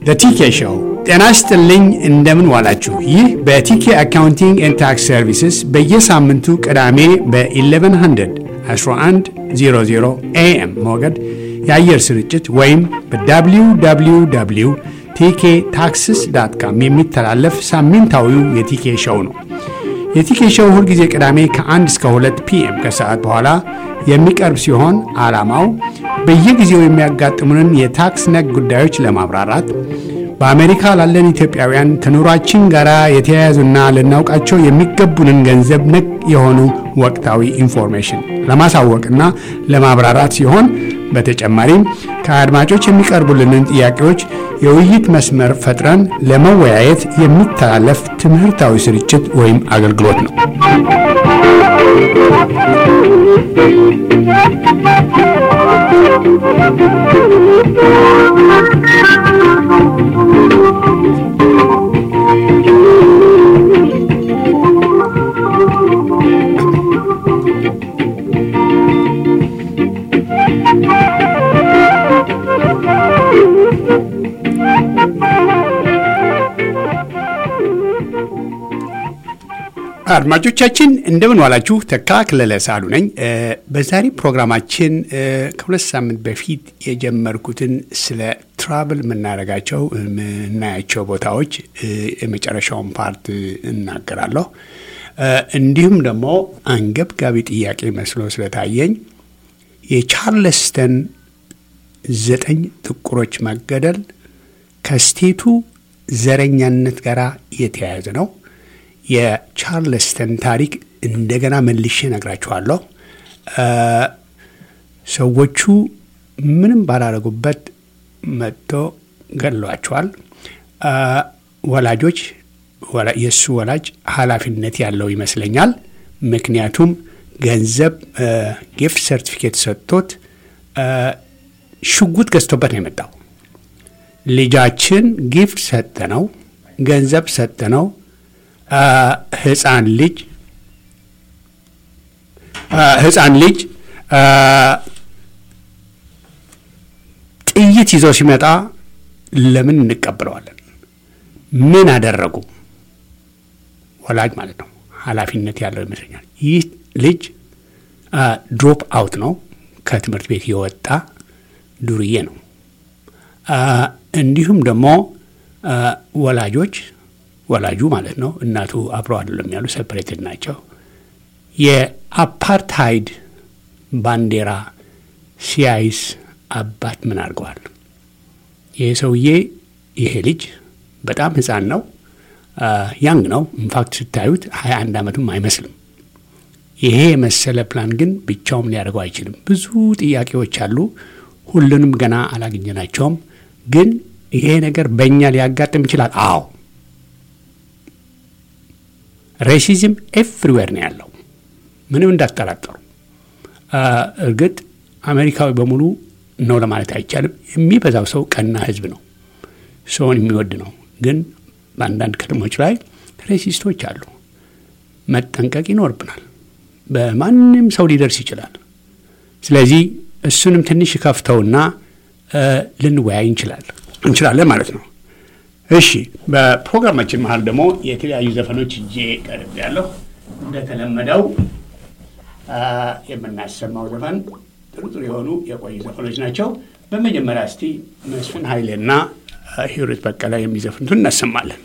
በቲኬ ሾው ጤና ይስጥልኝ። እንደምን ዋላችሁ? ይህ በቲኬ አካውንቲንግ ኤንድ ታክስ ሰርቪስስ በየሳምንቱ ቅዳሜ በ1100 1100 ኤኤም ሞገድ የአየር ስርጭት ወይም በwww ቲኬ ታክስስ ዳት ካም የሚተላለፍ ሳምንታዊው የቲኬ ሾው ነው። የቲኬ ሾው ሁልጊዜ ቅዳሜ ከ1 እስከ 2 ፒኤም ከሰዓት በኋላ የሚቀርብ ሲሆን ዓላማው በየጊዜው የሚያጋጥሙንን የታክስ ነክ ጉዳዮች ለማብራራት በአሜሪካ ላለን ኢትዮጵያውያን ከኑሯችን ጋር የተያያዙና ልናውቃቸው የሚገቡንን ገንዘብ ነክ የሆኑ ወቅታዊ ኢንፎርሜሽን ለማሳወቅና ለማብራራት ሲሆን በተጨማሪም ከአድማጮች የሚቀርቡልንን ጥያቄዎች የውይይት መስመር ፈጥረን ለመወያየት የሚተላለፍ ትምህርታዊ ስርጭት ወይም አገልግሎት ነው። አድማጮቻችን እንደምን ዋላችሁ። ተካ ክለለ ሳሉ ነኝ። በዛሬ ፕሮግራማችን ከሁለት ሳምንት በፊት የጀመርኩትን ስለ ትራቭል የምናደርጋቸው የምናያቸው ቦታዎች የመጨረሻውን ፓርት እናገራለሁ። እንዲሁም ደግሞ አንገብጋቢ ጥያቄ መስሎ ስለታየኝ የቻርለስተን ዘጠኝ ጥቁሮች መገደል ከስቴቱ ዘረኛነት ጋር የተያያዘ ነው። የቻርለስተን ታሪክ እንደገና መልሼ ነግራችኋለሁ። ሰዎቹ ምንም ባላረጉበት መጥቶ ገድሏቸዋል። ወላጆች የእሱ ወላጅ ኃላፊነት ያለው ይመስለኛል። ምክንያቱም ገንዘብ ጊፍት ሰርቲፊኬት ሰጥቶት ሽጉጥ ገዝቶበት ነው የመጣው። ልጃችን ጊፍት ሰጠነው፣ ገንዘብ ሰጠነው ህፃን ልጅ ህፃን ልጅ ጥይት ይዘው ሲመጣ ለምን እንቀበለዋለን? ምን አደረጉ? ወላጅ ማለት ነው። ኃላፊነት ያለው ይመስለኛል። ይህ ልጅ ድሮፕ አውት ነው። ከትምህርት ቤት የወጣ ዱርዬ ነው። እንዲሁም ደግሞ ወላጆች ወላጁ ማለት ነው እናቱ አብረው አይደለም ያሉ ሴፐሬትድ ናቸው። የአፓርታይድ ባንዲራ ሲያይስ አባት ምን አድርገዋል? ይሄ ሰውዬ ይሄ ልጅ በጣም ህፃን ነው፣ ያንግ ነው። ኢንፋክት ስታዩት ሀያ አንድ ዓመቱም አይመስልም። ይሄ የመሰለ ፕላን ግን ብቻውም ሊያደርገው አይችልም። ብዙ ጥያቄዎች አሉ። ሁሉንም ገና አላገኘናቸውም። ግን ይሄ ነገር በእኛ ሊያጋጥም ይችላል። አዎ ሬሲዝም ኤቭሪዌር ነው ያለው፣ ምንም እንዳትጠራጠሩ። እርግጥ አሜሪካዊ በሙሉ ነው ለማለት አይቻልም። የሚበዛው ሰው ቀና ህዝብ ነው፣ ሰውን የሚወድ ነው። ግን በአንዳንድ ከተሞች ላይ ሬሲስቶች አሉ። መጠንቀቅ ይኖርብናል። በማንም ሰው ሊደርስ ይችላል። ስለዚህ እሱንም ትንሽ ከፍተውና ልንወያይ እንችላለን እንችላለን ማለት ነው። እሺ በፕሮግራማችን መሀል ደግሞ የተለያዩ ዘፈኖች እጄ ቀርብ ያለሁ እንደተለመደው የምናሰማው ዘፈን ጥሩ ጥሩ የሆኑ የቆዩ ዘፈኖች ናቸው። በመጀመሪያ እስቲ መስፍን ኃይሌና ሂሩት በቀለ የሚዘፍኑትን እናሰማለን።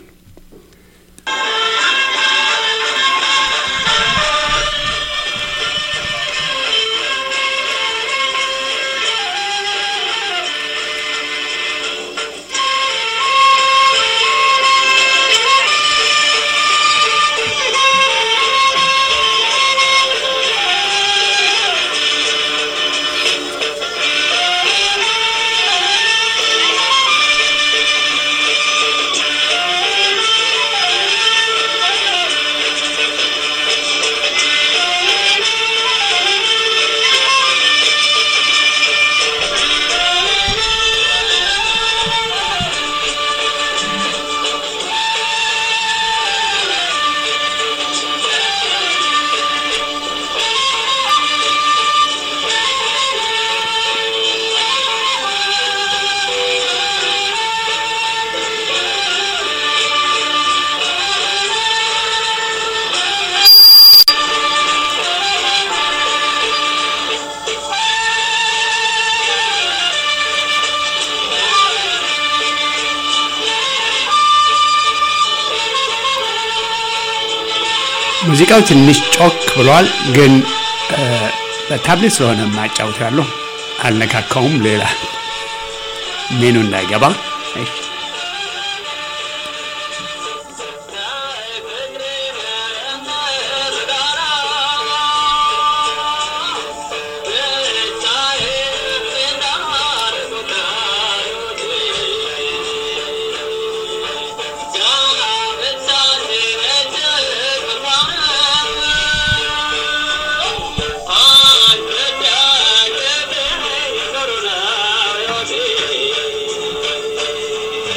Thank ሙዚቃው ትንሽ ጮክ ብሏል፣ ግን በታብሌት ስለሆነ የማጫውት ያለሁ አልነካካውም። ሌላ ሜኑ እንዳይገባ Thank you.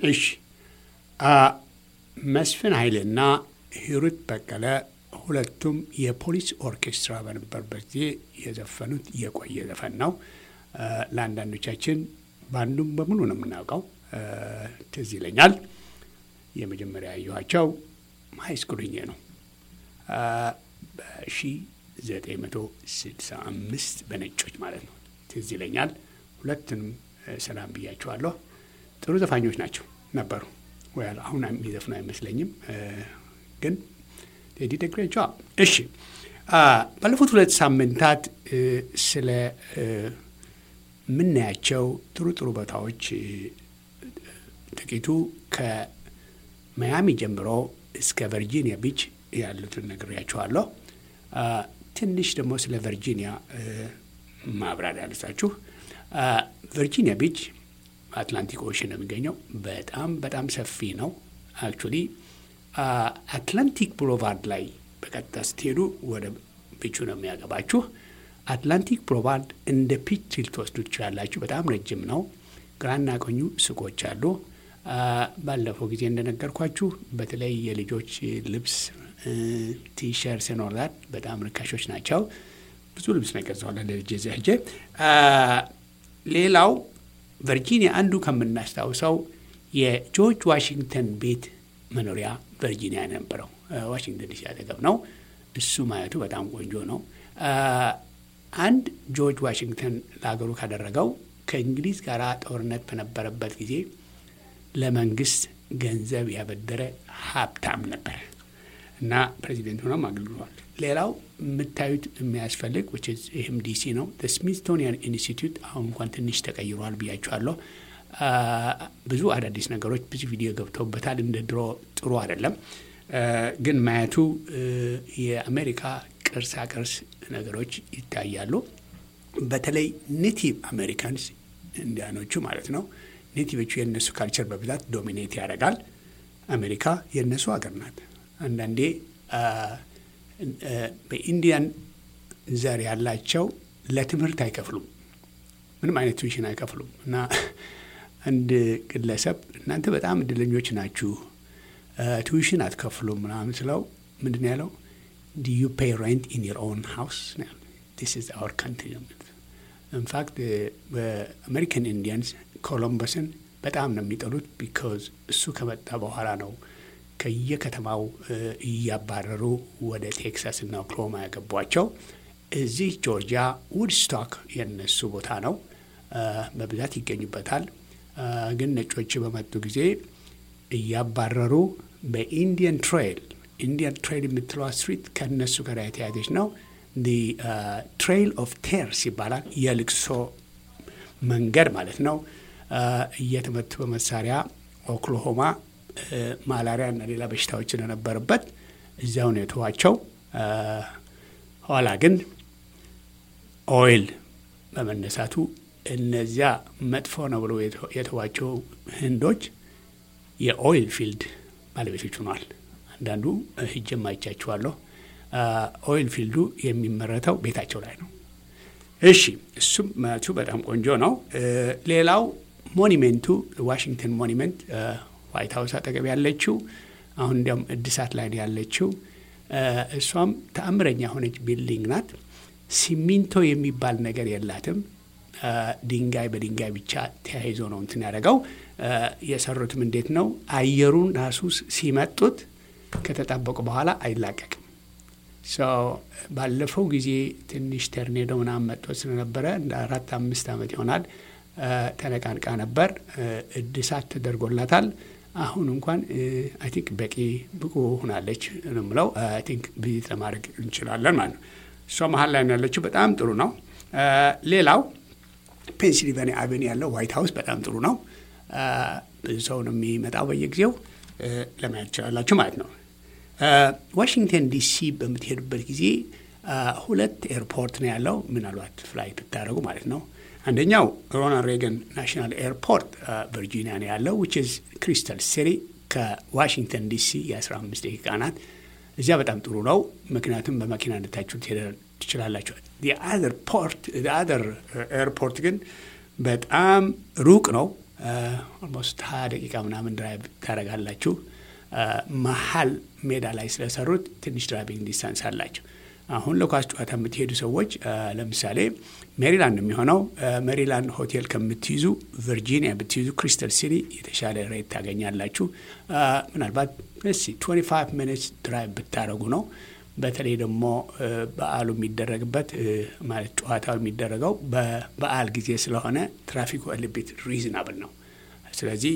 እሺ መስፍን ኃይሌና ሂሩት በቀለ ሁለቱም የፖሊስ ኦርኬስትራ በነበርበት ጊዜ የዘፈኑት የቆየ ዘፈን ነው። ለአንዳንዶቻችን በአንዱም በሙሉ ነው የምናውቀው። ትዝ ይለኛል የመጀመሪያ ያየኋቸው ሃይስኩል ሆኜ ነው በ1965 በነጮች ማለት ነው። ትዝ ይለኛል። ሁለቱንም ሰላም ብያቸዋለሁ። ጥሩ ዘፋኞች ናቸው ነበሩ። ወይ አሁን የሚዘፍኑ አይመስለኝም፣ ግን ቴዲ ደግሬ እሺ ባለፉት ሁለት ሳምንታት ስለ የምናያቸው ጥሩ ጥሩ ቦታዎች ጥቂቱ ከማያሚ ጀምሮ እስከ ቨርጂኒያ ቢች ያሉትን ነግሬያችኋለሁ። ትንሽ ደግሞ ስለ ቨርጂኒያ ማብራሪያ ልሳችሁ። ቨርጂኒያ ቢች አትላንቲክ ኦሽን ነው የሚገኘው። በጣም በጣም ሰፊ ነው። አክቹዋሊ አትላንቲክ ብሎቫርድ ላይ በቀጥታ ስትሄዱ ወደ ቢቹ ነው የሚያገባችሁ። አትላንቲክ ብሎቫርድ እንደ ፒች ልትወስዱ ትችላላችሁ። በጣም ረጅም ነው። ግራና ቀኙ ሱቆች አሉ። ባለፈው ጊዜ እንደነገርኳችሁ በተለይ የልጆች ልብስ ቲሸርት ኖርዛት በጣም ርካሾች ናቸው። ብዙ ልብስ ነው የገዛዋለ ለልጄ እዚያ ሄጄ። ሌላው ቨርጂኒያ አንዱ ከምናስታውሰው የጆርጅ ዋሽንግተን ቤት መኖሪያ ቨርጂኒያ ነበረው። ዋሽንግተን ዲሲ አጠገብ ነው። እሱ ማየቱ በጣም ቆንጆ ነው። አንድ ጆርጅ ዋሽንግተን ለሀገሩ ካደረገው ከእንግሊዝ ጋር ጦርነት በነበረበት ጊዜ ለመንግስት ገንዘብ ያበደረ ሀብታም ነበር እና ፕሬዚደንት ሆኖም አገልግሏል። ሌላው የምታዩት የሚያስፈልግ ይህም ዲሲ ነው። ስሚዝቶኒያን ኢንስቲትዩት አሁን እንኳን ትንሽ ተቀይሯል ብያችኋለሁ። ብዙ አዳዲስ ነገሮች ብዙ ቪዲዮ ገብተውበታል። እንደ ድሮ ጥሩ አይደለም፣ ግን ማየቱ የአሜሪካ ቅርሳ ቅርስ ነገሮች ይታያሉ። በተለይ ኔቲቭ አሜሪካንስ እንዲያኖቹ ማለት ነው። ኔቲቮቹ የእነሱ ካልቸር በብዛት ዶሚኔት ያደርጋል። አሜሪካ የእነሱ ሀገር ናት። አንዳንዴ በኢንዲያን ዘር ያላቸው ለትምህርት አይከፍሉም፣ ምንም አይነት ቱዊሽን አይከፍሉም። እና አንድ ግለሰብ እናንተ በጣም እድለኞች ናችሁ፣ ቱዊሽን አትከፍሉም ምናምን ስለው ምንድን ያለው ዲ ዩ ፔይ ሬንት ኢን ዮር ኦውን ሃውስ ዲስ ኢዝ አወር ካንትሪ ነው። ኢንፋክት በአሜሪካን ኢንዲያንስ ኮሎምበስን በጣም ነው የሚጠሉት። ቢካዝ እሱ ከመጣ በኋላ ነው ከየከተማው እያባረሩ ወደ ቴክሳስ እና ኦክሎማ ያገቧቸው። እዚህ ጆርጂያ ውድስቶክ የነሱ ቦታ ነው፣ በብዛት ይገኙበታል። ግን ነጮች በመጡ ጊዜ እያባረሩ በኢንዲያን ትሬይል ኢንዲያን ትሬይል የምትለዋ ስትሪት ከነሱ ጋር የተያዘች ነው። ትሬይል ኦፍ ቴርስ ይባላል። የልቅሶ መንገድ ማለት ነው። እየተመቱ በመሳሪያ ኦክሎሆማ ማላሪያ እና ሌላ በሽታዎች ስለነበረበት እዚያው ነው የተዋቸው። ኋላ ግን ኦይል በመነሳቱ እነዚያ መጥፎ ነው ብሎ የተዋቸው ህንዶች የኦይል ፊልድ ባለቤቶች ሆኗል። አንዳንዱ ሂጄም አይቻችኋለሁ። ኦይል ፊልዱ የሚመረተው ቤታቸው ላይ ነው። እሺ እሱም መቱ በጣም ቆንጆ ነው። ሌላው ሞኒሜንቱ ዋሽንግተን ሞኒሜንት ዋይት ሀውስ አጠገብ ያለችው አሁን እንዲያውም እድሳት ላይ ያለችው እሷም ተአምረኛ የሆነች ቢልዲንግ ናት። ሲሚንቶ የሚባል ነገር የላትም። ድንጋይ በድንጋይ ብቻ ተያይዞ ነው እንትን ያደረገው። የሰሩትም እንዴት ነው አየሩን ራሱ ሲመጡት ከተጣበቁ በኋላ አይላቀቅም። ባለፈው ጊዜ ትንሽ ተርኔዶ ምናምን መጥቶ ስለነበረ እንደ አራት አምስት ዓመት ይሆናል ተነቃንቃ ነበር። እድሳት ተደርጎላታል። አሁን እንኳን አይ ቲንክ በቂ ብቁ ሆናለች ነው የምለው። አይ ቲንክ ቪዚት ለማድረግ እንችላለን ማለት ነው። እሷ መሀል ላይ ነው ያለችው። በጣም ጥሩ ነው። ሌላው ፔንሲልቫኒያ አቬኒ ያለው ዋይት ሀውስ በጣም ጥሩ ነው። ብዙ ሰው ነው የሚመጣው በየጊዜው ለማየት ትችላላችሁ ማለት ነው። ዋሽንግተን ዲሲ በምትሄዱበት ጊዜ ሁለት ኤርፖርት ነው ያለው። ምናልባት ፍላይት ብታደረጉ ማለት ነው። አንደኛው ሮናልድ ሬገን ናሽናል ኤርፖርት ቨርጂኒያ ነው ያለው ዊች ኢዝ ክሪስታል ሲቲ ከዋሽንግተን ዲሲ የ15 ደቂቃ ናት። እዚያ በጣም ጥሩ ነው፣ ምክንያቱም በመኪና እንድታችሁ ትችላላችሁ። አዘር ፖርት አዘር ኤርፖርት ግን በጣም ሩቅ ነው። ኦልሞስት ሀያ ደቂቃ ምናምን ድራይቭ ታደርጋላችሁ። መሀል ሜዳ ላይ ስለሰሩት ትንሽ ድራይቪንግ ዲስታንስ አላቸው። አሁን ለኳስ ጨዋታ የምትሄዱ ሰዎች ለምሳሌ ሜሪላንድ የሚሆነው ሜሪላንድ ሆቴል ከምትይዙ ቨርጂኒያ ብትይዙ ክሪስተል ሲቲ የተሻለ ሬት ታገኛላችሁ። ምናልባት ስ 25 ሚኒትስ ድራይቭ ብታደረጉ ነው። በተለይ ደግሞ በዓሉ የሚደረግበት ማለት ጨዋታው የሚደረገው በበዓል ጊዜ ስለሆነ ትራፊኩ ልቤት ሪዝናብል ነው። ስለዚህ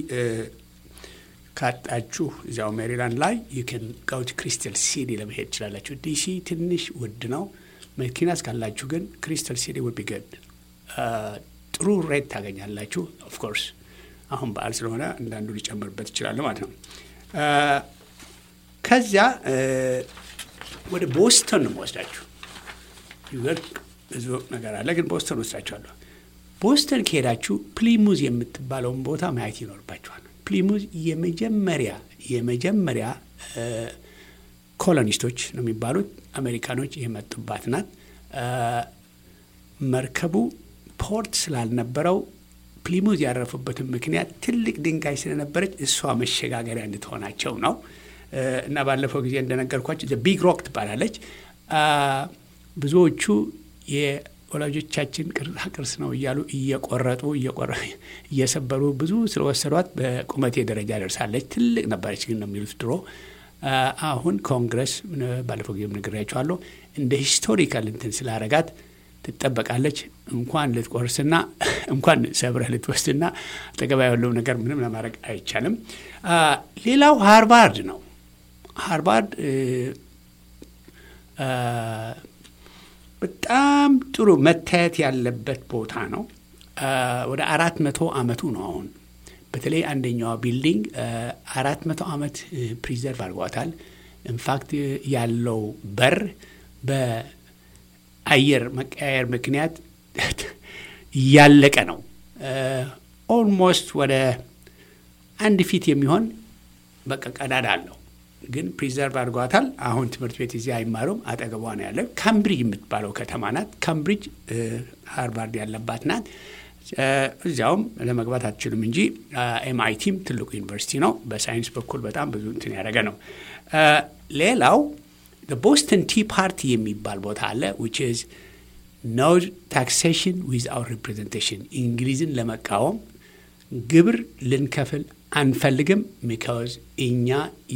ካጣችሁ እዚያው ሜሪላንድ ላይ ዩን ጋውት ክሪስተል ሲቲ ለመሄድ ትችላላችሁ። ዲሲ ትንሽ ውድ ነው። መኪና እስካላችሁ ግን ክሪስተል ሲቲ ውድ ቢገድ ጥሩ ሬት ታገኛላችሁ። ኦፍኮርስ አሁን በዓል ስለሆነ አንዳንዱ ሊጨምርበት ይችላሉ ማለት ነው። ከዚያ ወደ ቦስተን ነው የምወስዳችሁ። ኒውዮርክ ብዙ ነገር አለ፣ ግን ቦስተን ወስዳችኋለሁ። ቦስተን ከሄዳችሁ ፕሊሙዝ የምትባለውን ቦታ ማየት ይኖርባችኋል። ፕሊሙዝ የመጀመሪያ የመጀመሪያ ኮሎኒስቶች ነው የሚባሉት አሜሪካኖች የመጡባት ናት። መርከቡ ፖርት ስላልነበረው ፕሊሙዝ ያረፉበትን ምክንያት ትልቅ ድንጋይ ስለነበረች እሷ መሸጋገሪያ እንድትሆናቸው ነው። እና ባለፈው ጊዜ እንደነገርኳቸው ቢግ ሮክ ትባላለች። ብዙዎቹ የወላጆቻችን ቅርሳ ቅርስ ነው እያሉ እየቆረጡ እየሰበሩ ብዙ ስለወሰዷት በቁመቴ ደረጃ ደርሳለች። ትልቅ ነበረች ግን ነው የሚሉት ድሮ። አሁን ኮንግረስ ባለፈው ጊዜ ነግሬያቸዋለሁ እንደ ሂስቶሪካል እንትን ስላረጋት ትጠበቃለች። እንኳን ልትቆርስና እንኳን ሰብረህ ልትወስድና አጠገባ ያለው ነገር ምንም ለማድረግ አይቻልም። ሌላው ሃርቫርድ ነው። ሃርቫርድ በጣም ጥሩ መታየት ያለበት ቦታ ነው። ወደ አራት መቶ ዓመቱ ነው አሁን። በተለይ አንደኛዋ ቢልዲንግ አራት መቶ ዓመት ፕሪዘርቭ አድርጓታል። ኢንፋክት ያለው በር በአየር መቀያየር ምክንያት እያለቀ ነው። ኦልሞስት ወደ አንድ ፊት የሚሆን በቃ ቀዳዳ አለው ግን ፕሪዘርቭ አድርጓታል። አሁን ትምህርት ቤት እዚህ አይማሩም። አጠገቧ ነው ያለ። ካምብሪጅ የምትባለው ከተማ ናት። ካምብሪጅ ሃርቫርድ ያለባት ናት። እዚያውም ለመግባት አትችሉም እንጂ ኤምአይቲም ትልቁ ዩኒቨርሲቲ ነው። በሳይንስ በኩል በጣም ብዙ እንትን ያደረገ ነው። ሌላው ቦስተን ቲ ፓርቲ የሚባል ቦታ አለ ዊች ኢዝ ኖ ታክሴሽን ዊዝአውት ሪፕሬዘንቴሽን እንግሊዝን ለመቃወም ግብር ልንከፍል አንፈልግም። ሚካዝ እኛ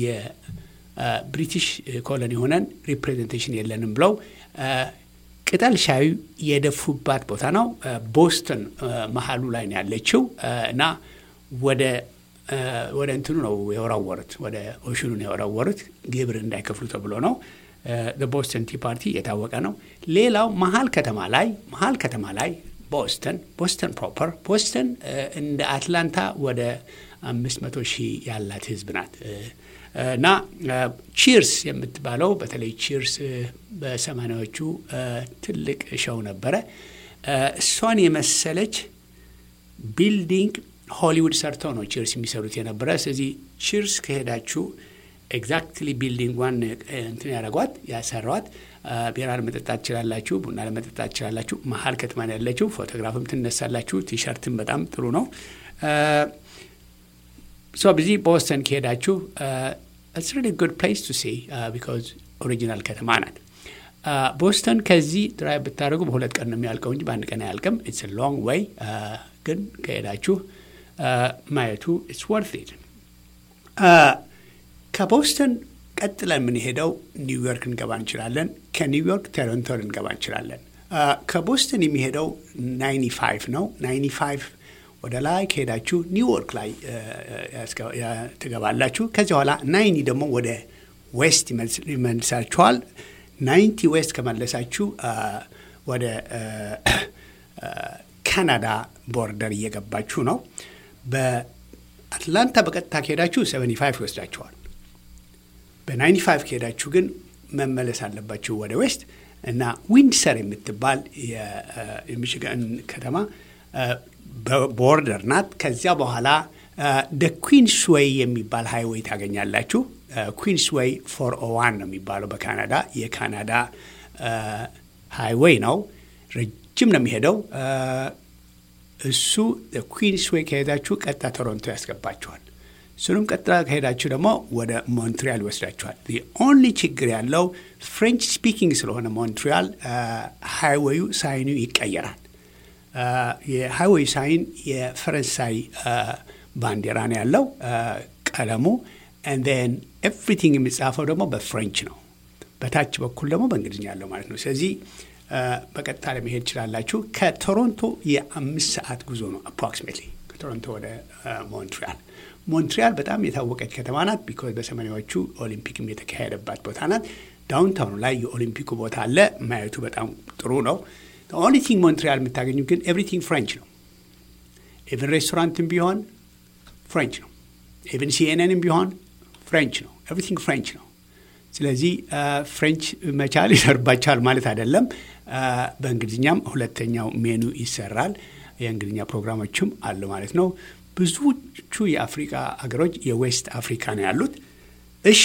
የብሪቲሽ ኮሎኒ ሆነን ሪፕሬዘንቴሽን የለንም ብለው ቅጠል ሻዩ የደፉባት ቦታ ነው። ቦስተን መሀሉ ላይ ነው ያለችው እና ወደ ወደ እንትኑ ነው የወራወሩት፣ ወደ ኦሽኑ ነው የወራወሩት ግብር እንዳይከፍሉ ተብሎ ነው። ቦስተን ቲ ፓርቲ የታወቀ ነው። ሌላው መሀል ከተማ ላይ መሀል ከተማ ላይ ቦስተን ቦስተን ፕሮፐር ቦስተን እንደ አትላንታ ወደ አምስት መቶ ሺህ ያላት ህዝብ ናት እና ቺርስ የምትባለው በተለይ ቺርስ በሰማኒያዎቹ ትልቅ ሸው ነበረ። እሷን የመሰለች ቢልዲንግ ሆሊውድ ሰርተው ነው ቺርስ የሚሰሩት የነበረ። ስለዚህ ቺርስ ከሄዳችሁ ኤግዛክትሊ ቢልዲንጓን እንትን ያደረጓት ያሰሯት። ቢራ ለመጠጣት ትችላላችሁ፣ ቡና ለመጠጣት ትችላላችሁ። መሀል ከተማ ነው ያለችው። ፎቶግራፍም ትነሳላችሁ። ቲሸርትም በጣም ጥሩ ነው። ሶ በዚህ ቦስተን ከሄዳችሁ ኢትስ ሪሊ ጉድ ፕሌስ ቱ ሲ ቢካዝ ኦሪጂናል ከተማ ናት። ቦስተን ከዚህ ድራይቭ ብታደርጉ በሁለት ቀን ነው የሚያልቀው እንጂ በአንድ ቀን አያልቅም። ኢትስ ሎንግ ዌይ ግን ከሄዳችሁ ማየቱ ኢትስ ወርት ኢት። ከቦስተን ቀጥለን የምንሄደው ኒውዮርክ እንገባ እንችላለን። ከኒውዮርክ ቶሮንቶ ልንገባ እንችላለን። ከቦስተን የሚሄደው ናይኒ ፋይቭ ነው። ናይኒ ፋይቭ ወደ ላይ ከሄዳችሁ ኒውዮርክ ላይ ትገባላችሁ። ከዚህ በኋላ ናይኒ ደግሞ ወደ ዌስት ይመልሳችኋል። ናይንቲ ዌስት ከመለሳችሁ ወደ ካናዳ ቦርደር እየገባችሁ ነው። በአትላንታ በቀጥታ ከሄዳችሁ 75 ይወስዳችኋል። በ95 ከሄዳችሁ ግን መመለስ አለባችሁ ወደ ዌስት እና ዊንድሰር የምትባል የሚሽጋን ከተማ ቦርደር ናት። ከዚያ በኋላ ደ ኩዊንስ ዌይ የሚባል ሃይዌይ ታገኛላችሁ። ኩዊንስ ዌይ ፎር ኦ ዋን ነው የሚባለው በካናዳ የካናዳ ሃይዌይ ነው። ረጅም ነው የሚሄደው። እሱ ኩዊንስ ዌይ ከሄዳችሁ ቀጥታ ቶሮንቶ ያስገባችኋል። እሱንም ቀጥታ ከሄዳችሁ ደግሞ ወደ ሞንትሪያል ይወስዳችኋል። ኦንሊ ችግር ያለው ፍሬንች ስፒኪንግ ስለሆነ ሞንትሪያል ሃይዌዩ ሳይኑ ይቀየራል። የሃይዌይ ሳይን የፈረንሳይ ባንዲራ ነው ያለው ቀለሙ ን ኤቭሪቲንግ የሚጻፈው ደግሞ በፍሬንች ነው። በታች በኩል ደግሞ በእንግሊዝኛ ያለው ማለት ነው። ስለዚህ በቀጥታ ለመሄድ ትችላላችሁ። ከቶሮንቶ የአምስት ሰዓት ጉዞ ነው አፕሮክሲሜትሊ ከቶሮንቶ ወደ ሞንትሪያል። ሞንትሪያል በጣም የታወቀች ከተማ ናት። ቢኮዝ በሰማኒያዎቹ ኦሊምፒክም የተካሄደባት ቦታ ናት። ዳውንታውኑ ላይ የኦሊምፒኩ ቦታ አለ። ማየቱ በጣም ጥሩ ነው። ኦንሊ ቲንግ ሞንትሪያል የምታገኙ ግን ኤቭሪቲንግ ፍሬንች ነው። ኢቨን ሬስቶራንትም ቢሆን ፍሬንች ነው። ኢቨን ሲኤንኤንም ቢሆን ፍሬንች ነው። ኤቭሪቲንግ ፍሬንች ነው። ስለዚህ ፍሬንች መቻል ይሰርባቻል ማለት አይደለም። በእንግሊዝኛም ሁለተኛው ሜኑ ይሰራል። የእንግሊዝኛ ፕሮግራሞችም አሉ ማለት ነው። ብዙዎቹ የአፍሪካ ሀገሮች የዌስት አፍሪካ ነው ያሉት። እሺ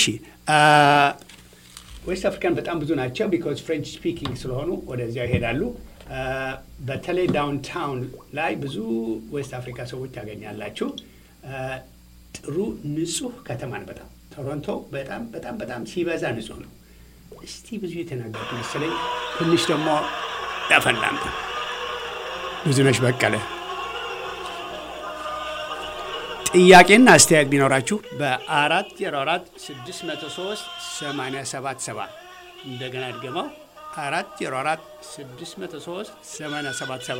ዌስት አፍሪካን በጣም ብዙ ናቸው። ቢኮዝ ፍሬንች ስፒኪንግ ስለሆኑ ወደዚያ ይሄዳሉ። በተለይ ዳውንታውን ላይ ብዙ ዌስት አፍሪካ ሰዎች ታገኛላችሁ። ጥሩ ንጹህ ከተማን በጣም ቶሮንቶ በጣም በጣም በጣም ሲበዛ ንጹህ ነው። እስቲ ብዙ የተናገርኩ መሰለኝ። ትንሽ ደግሞ ያፈላምታ ብዙነሽ በቀለ ጥያቄና አስተያየት ቢኖራችሁ በአራት ዜሮ አራት ስድስት መቶ ሶስት ሰማንያ ሰባት ሰባ እንደገና ድገማው አራት ዜሮ አራት ስድስት መቶ ሶስት ሰማንያ ሰባት ሰባ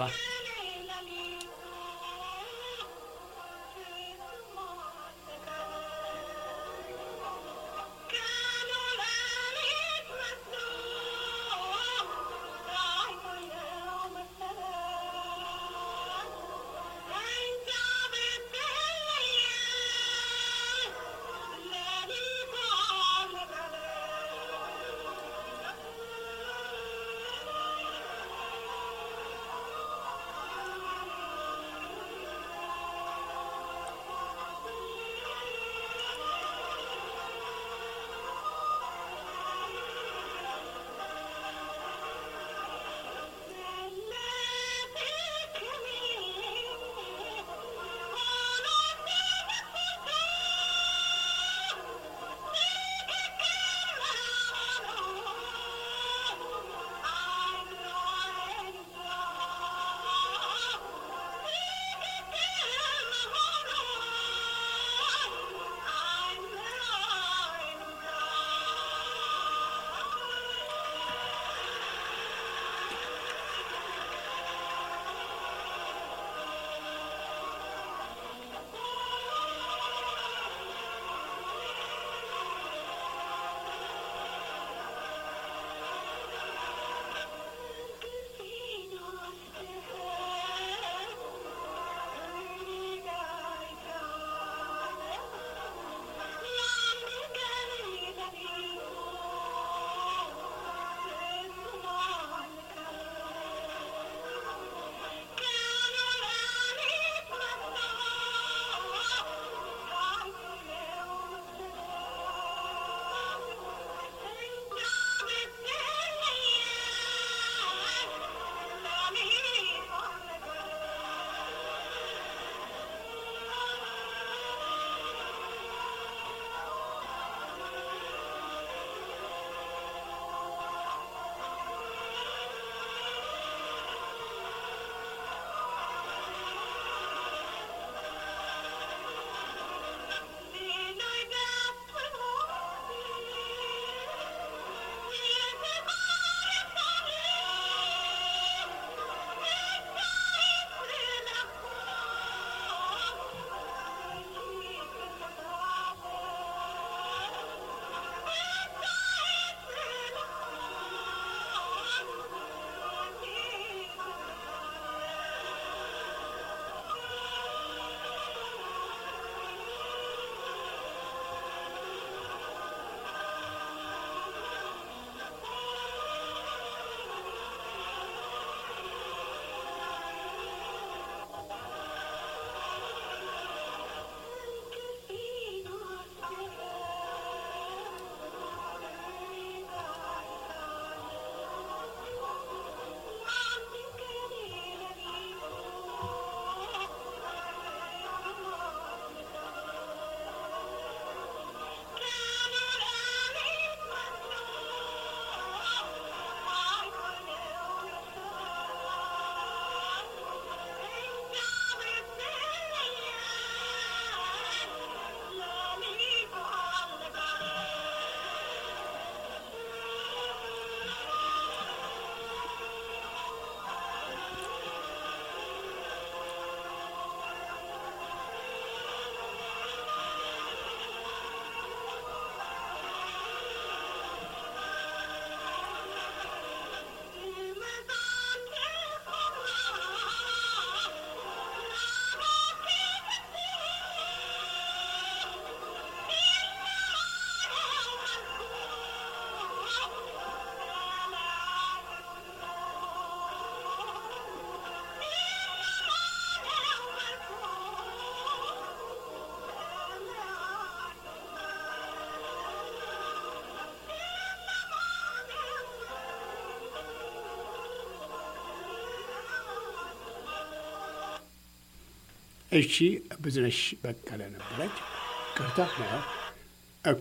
እሺ ብዙነሽ በቀለ ነበረች። ቅርታ ነው። ኦኬ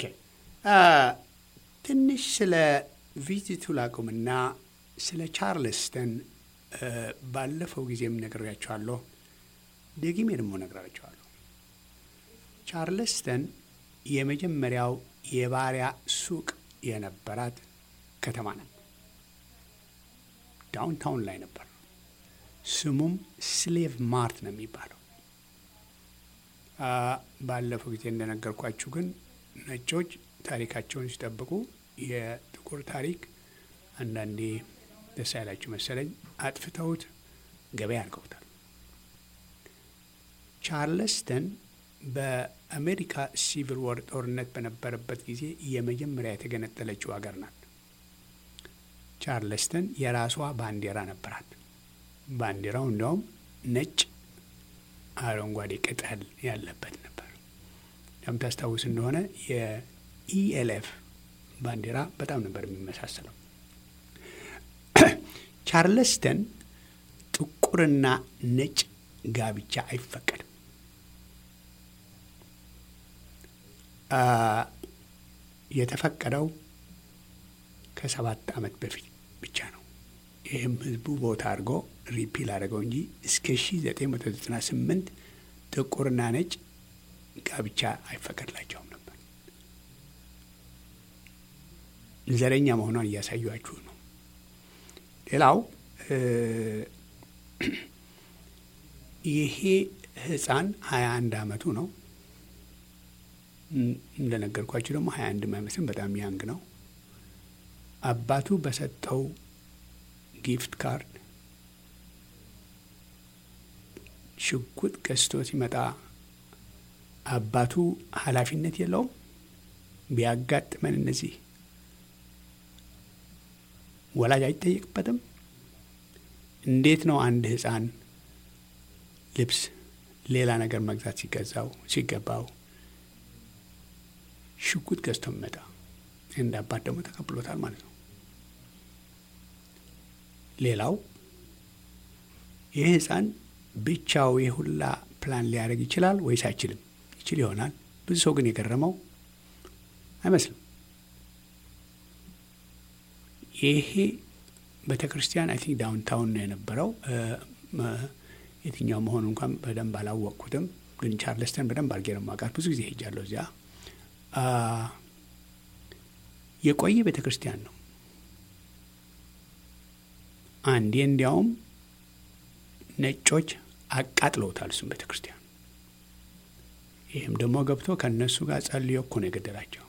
ትንሽ ስለ ቪዚቱ ላቁምና ስለ ቻርልስተን ባለፈው ጊዜም ነግሬያቸዋለሁ። ደግሜ ደግሞ ነግራቸዋለሁ። ቻርልስተን የመጀመሪያው የባሪያ ሱቅ የነበራት ከተማ ናት። ዳውንታውን ላይ ነበር። ስሙም ስሌቭ ማርት ነው የሚባለው። ባለፈው ጊዜ እንደነገርኳችሁ ግን ነጮች ታሪካቸውን ሲጠብቁ የጥቁር ታሪክ አንዳንዴ ደስ ያላችሁ መሰለኝ አጥፍተውት ገበያ አድርገውታል። ቻርለስተን በአሜሪካ ሲቪል ወር ጦርነት በነበረበት ጊዜ የመጀመሪያ የተገነጠለችው ሀገር ናት። ቻርለስተን የራሷ ባንዲራ ነበራት። ባንዲራው እንዲያውም ነጭ አረንጓዴ ቅጠል ያለበት ነበር። እንደምታስታውስ እንደሆነ የኢኤልኤፍ ባንዲራ በጣም ነበር የሚመሳሰለው። ቻርለስተን ጥቁርና ነጭ ጋብቻ አይፈቀድም። የተፈቀደው ከሰባት ዓመት በፊት ብቻ ነው። ይህም ህዝቡ ቦታ አድርጎ ሪፒል አድርገው እንጂ እስከ 1998 ጥቁርና ነጭ ጋብቻ አይፈቀድላቸውም ነበር። ዘረኛ መሆኗን እያሳዩችሁ ነው። ሌላው ይሄ ህፃን ሀያ አንድ አመቱ ነው። እንደነገርኳችሁ ደግሞ ሀያ አንድ አይመስልም፣ በጣም ያንግ ነው። አባቱ በሰጠው ጊፍት ካርድ ሽጉጥ ገዝቶ ሲመጣ አባቱ ኃላፊነት የለውም። ቢያጋጥመን እነዚህ ወላጅ አይጠየቅበትም። እንዴት ነው አንድ ህፃን ልብስ፣ ሌላ ነገር መግዛት ሲገዛው ሲገባው ሽጉጥ ገዝቶ የሚመጣ እንደ አባት ደግሞ ተቀብሎታል ማለት ነው። ሌላው ይህ ህፃን ብቻው የሁላ ፕላን ሊያደርግ ይችላል ወይስ አይችልም? ይችል ይሆናል። ብዙ ሰው ግን የገረመው አይመስልም። ይሄ ቤተ ክርስቲያን አይ ቲንክ ዳውንታውን ነው የነበረው። የትኛው መሆኑ እንኳን በደንብ አላወቅኩትም፣ ግን ቻርለስተን በደንብ አድርጌ ነው የማውቃት። ብዙ ጊዜ ሄጃለሁ እዚያ። የቆየ ቤተ ክርስቲያን ነው። አንዴ እንዲያውም ነጮች አቃጥለውታል እሱም ቤተ ክርስቲያን። ይህም ደግሞ ገብቶ ከእነሱ ጋር ጸልዮ እኮ ነው የገደላቸው።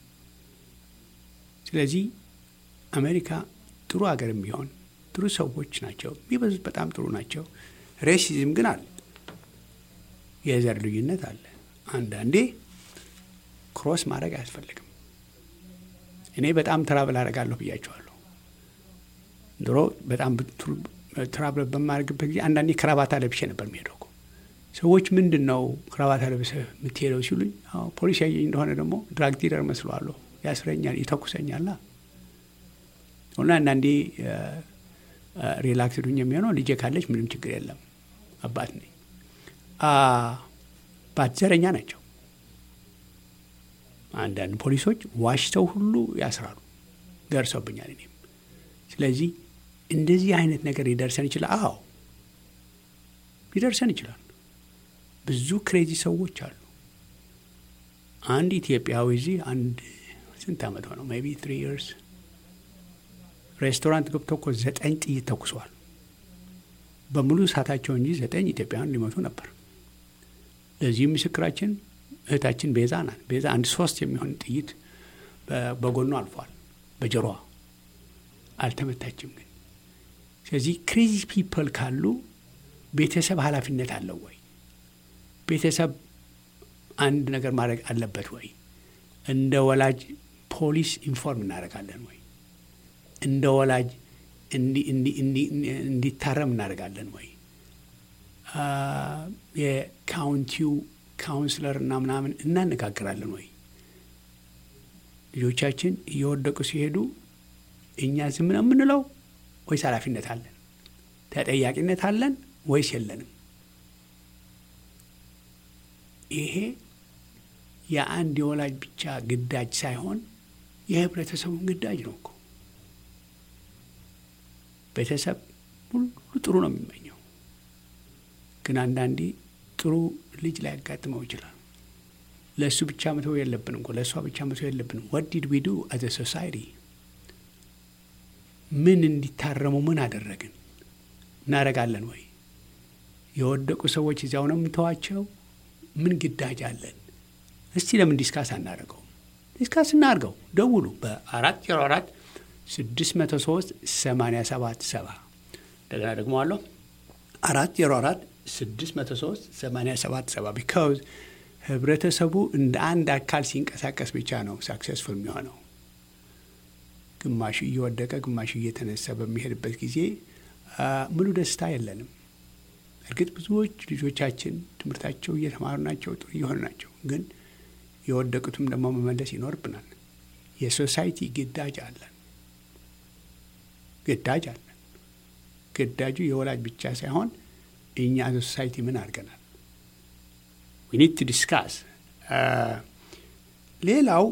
ስለዚህ አሜሪካ ጥሩ ሀገርም ቢሆን ጥሩ ሰዎች ናቸው የሚበዙት፣ በጣም ጥሩ ናቸው። ሬሲዝም ግን አለ፣ የዘር ልዩነት አለ። አንዳንዴ ክሮስ ማድረግ አያስፈልግም። እኔ በጣም ትራብል አደርጋለሁ ብያቸዋለሁ። ድሮ በጣም ትራብል በማድረግበት ጊዜ አንዳንዴ ክራባታ ለብሼ ነበር የሚሄደው። ሰዎች ምንድን ነው ክራባታ ለብሰህ የምትሄደው ሲሉኝ፣ ፖሊስ ያየኝ እንደሆነ ደግሞ ድራግ ዲለር መስለዋለሁ፣ ያስረኛል፣ ይተኩሰኛል እና አንዳንዴ ሪላክስ ዱኝ የሚሆነው ልጄ ካለች ምንም ችግር የለም አባት ነኝ። አባት ዘረኛ ናቸው። አንዳንድ ፖሊሶች ዋሽተው ሁሉ ያስራሉ። ደርሰውብኛል እኔም። ስለዚህ እንደዚህ አይነት ነገር ሊደርሰን ይችላል። አዎ ሊደርሰን ይችላል። ብዙ ክሬዚ ሰዎች አሉ። አንድ ኢትዮጵያዊ እዚህ አንድ ስንት ዓመት ሆነው ሜይ ቢ ትሪ ይርስ ሬስቶራንት ገብቶ እኮ ዘጠኝ ጥይት ተኩሰዋል። በሙሉ እሳታቸው እንጂ ዘጠኝ ኢትዮጵያውያን ሊመቱ ነበር። ለዚህም ምስክራችን እህታችን ቤዛ ናት። ቤዛ አንድ ሶስት የሚሆን ጥይት በጎኗ አልፏል። በጆሮዋ አልተመታችም ግን። ስለዚህ ክሬዚ ፒፕል ካሉ ቤተሰብ ኃላፊነት አለው ወይ? ቤተሰብ አንድ ነገር ማድረግ አለበት ወይ? እንደ ወላጅ ፖሊስ ኢንፎርም እናደርጋለን ወይ? እንደ ወላጅ እንዲታረም እናደርጋለን ወይ? የካውንቲው ካውንስለር እና ምናምን እናነጋግራለን ወይ? ልጆቻችን እየወደቁ ሲሄዱ እኛ ዝም ነው የምንለው ወይስ ኃላፊነት አለን? ተጠያቂነት አለን ወይስ የለንም? ይሄ የአንድ የወላጅ ብቻ ግዳጅ ሳይሆን የህብረተሰቡን ግዳጅ ነው እኮ። ቤተሰብ ሁሉ ጥሩ ነው የሚመኘው፣ ግን አንዳንዴ ጥሩ ልጅ ላያጋጥመው ይችላል። ለእሱ ብቻ መተው የለብንም እኮ ለእሷ ብቻ መተው የለብንም። ወት ዲድ ዊ ዱ አዘ ሶሳይቲ ምን እንዲታረሙ ምን አደረግን? እናደርጋለን ወይ? የወደቁ ሰዎች እዚያው ነው የምንተዋቸው? ምን ግዳጅ አለን? እስቲ ለምን ዲስካስ አናደርገው? ዲስካስ እናድርገው። ደውሉ በአራት ዜሮ አራት ስድስት መቶ ሶስት ሰማንያ ሰባት ሰባ እንደገና ደግሞ አለሁ አራት ዜሮ አራት ስድስት መቶ ሶስት ሰማንያ ሰባት ሰባ ቢካውዝ ህብረተሰቡ እንደ አንድ አካል ሲንቀሳቀስ ብቻ ነው ሳክሴስፉል የሚሆነው። ግማሹ እየወደቀ ግማሹ እየተነሳ በሚሄድበት ጊዜ ሙሉ ደስታ የለንም። እርግጥ ብዙዎች ልጆቻችን ትምህርታቸው እየተማሩ ናቸው፣ ጥሩ እየሆኑ ናቸው። ግን የወደቁትም ደግሞ መመለስ ይኖርብናል። የሶሳይቲ ግዳጅ አለን፣ ግዳጅ አለን። ግዳጁ የወላጅ ብቻ ሳይሆን እኛ ሶሳይቲ ምን አድርገናል? ዊ ኒድ ቱ ዲስካስ። ሌላው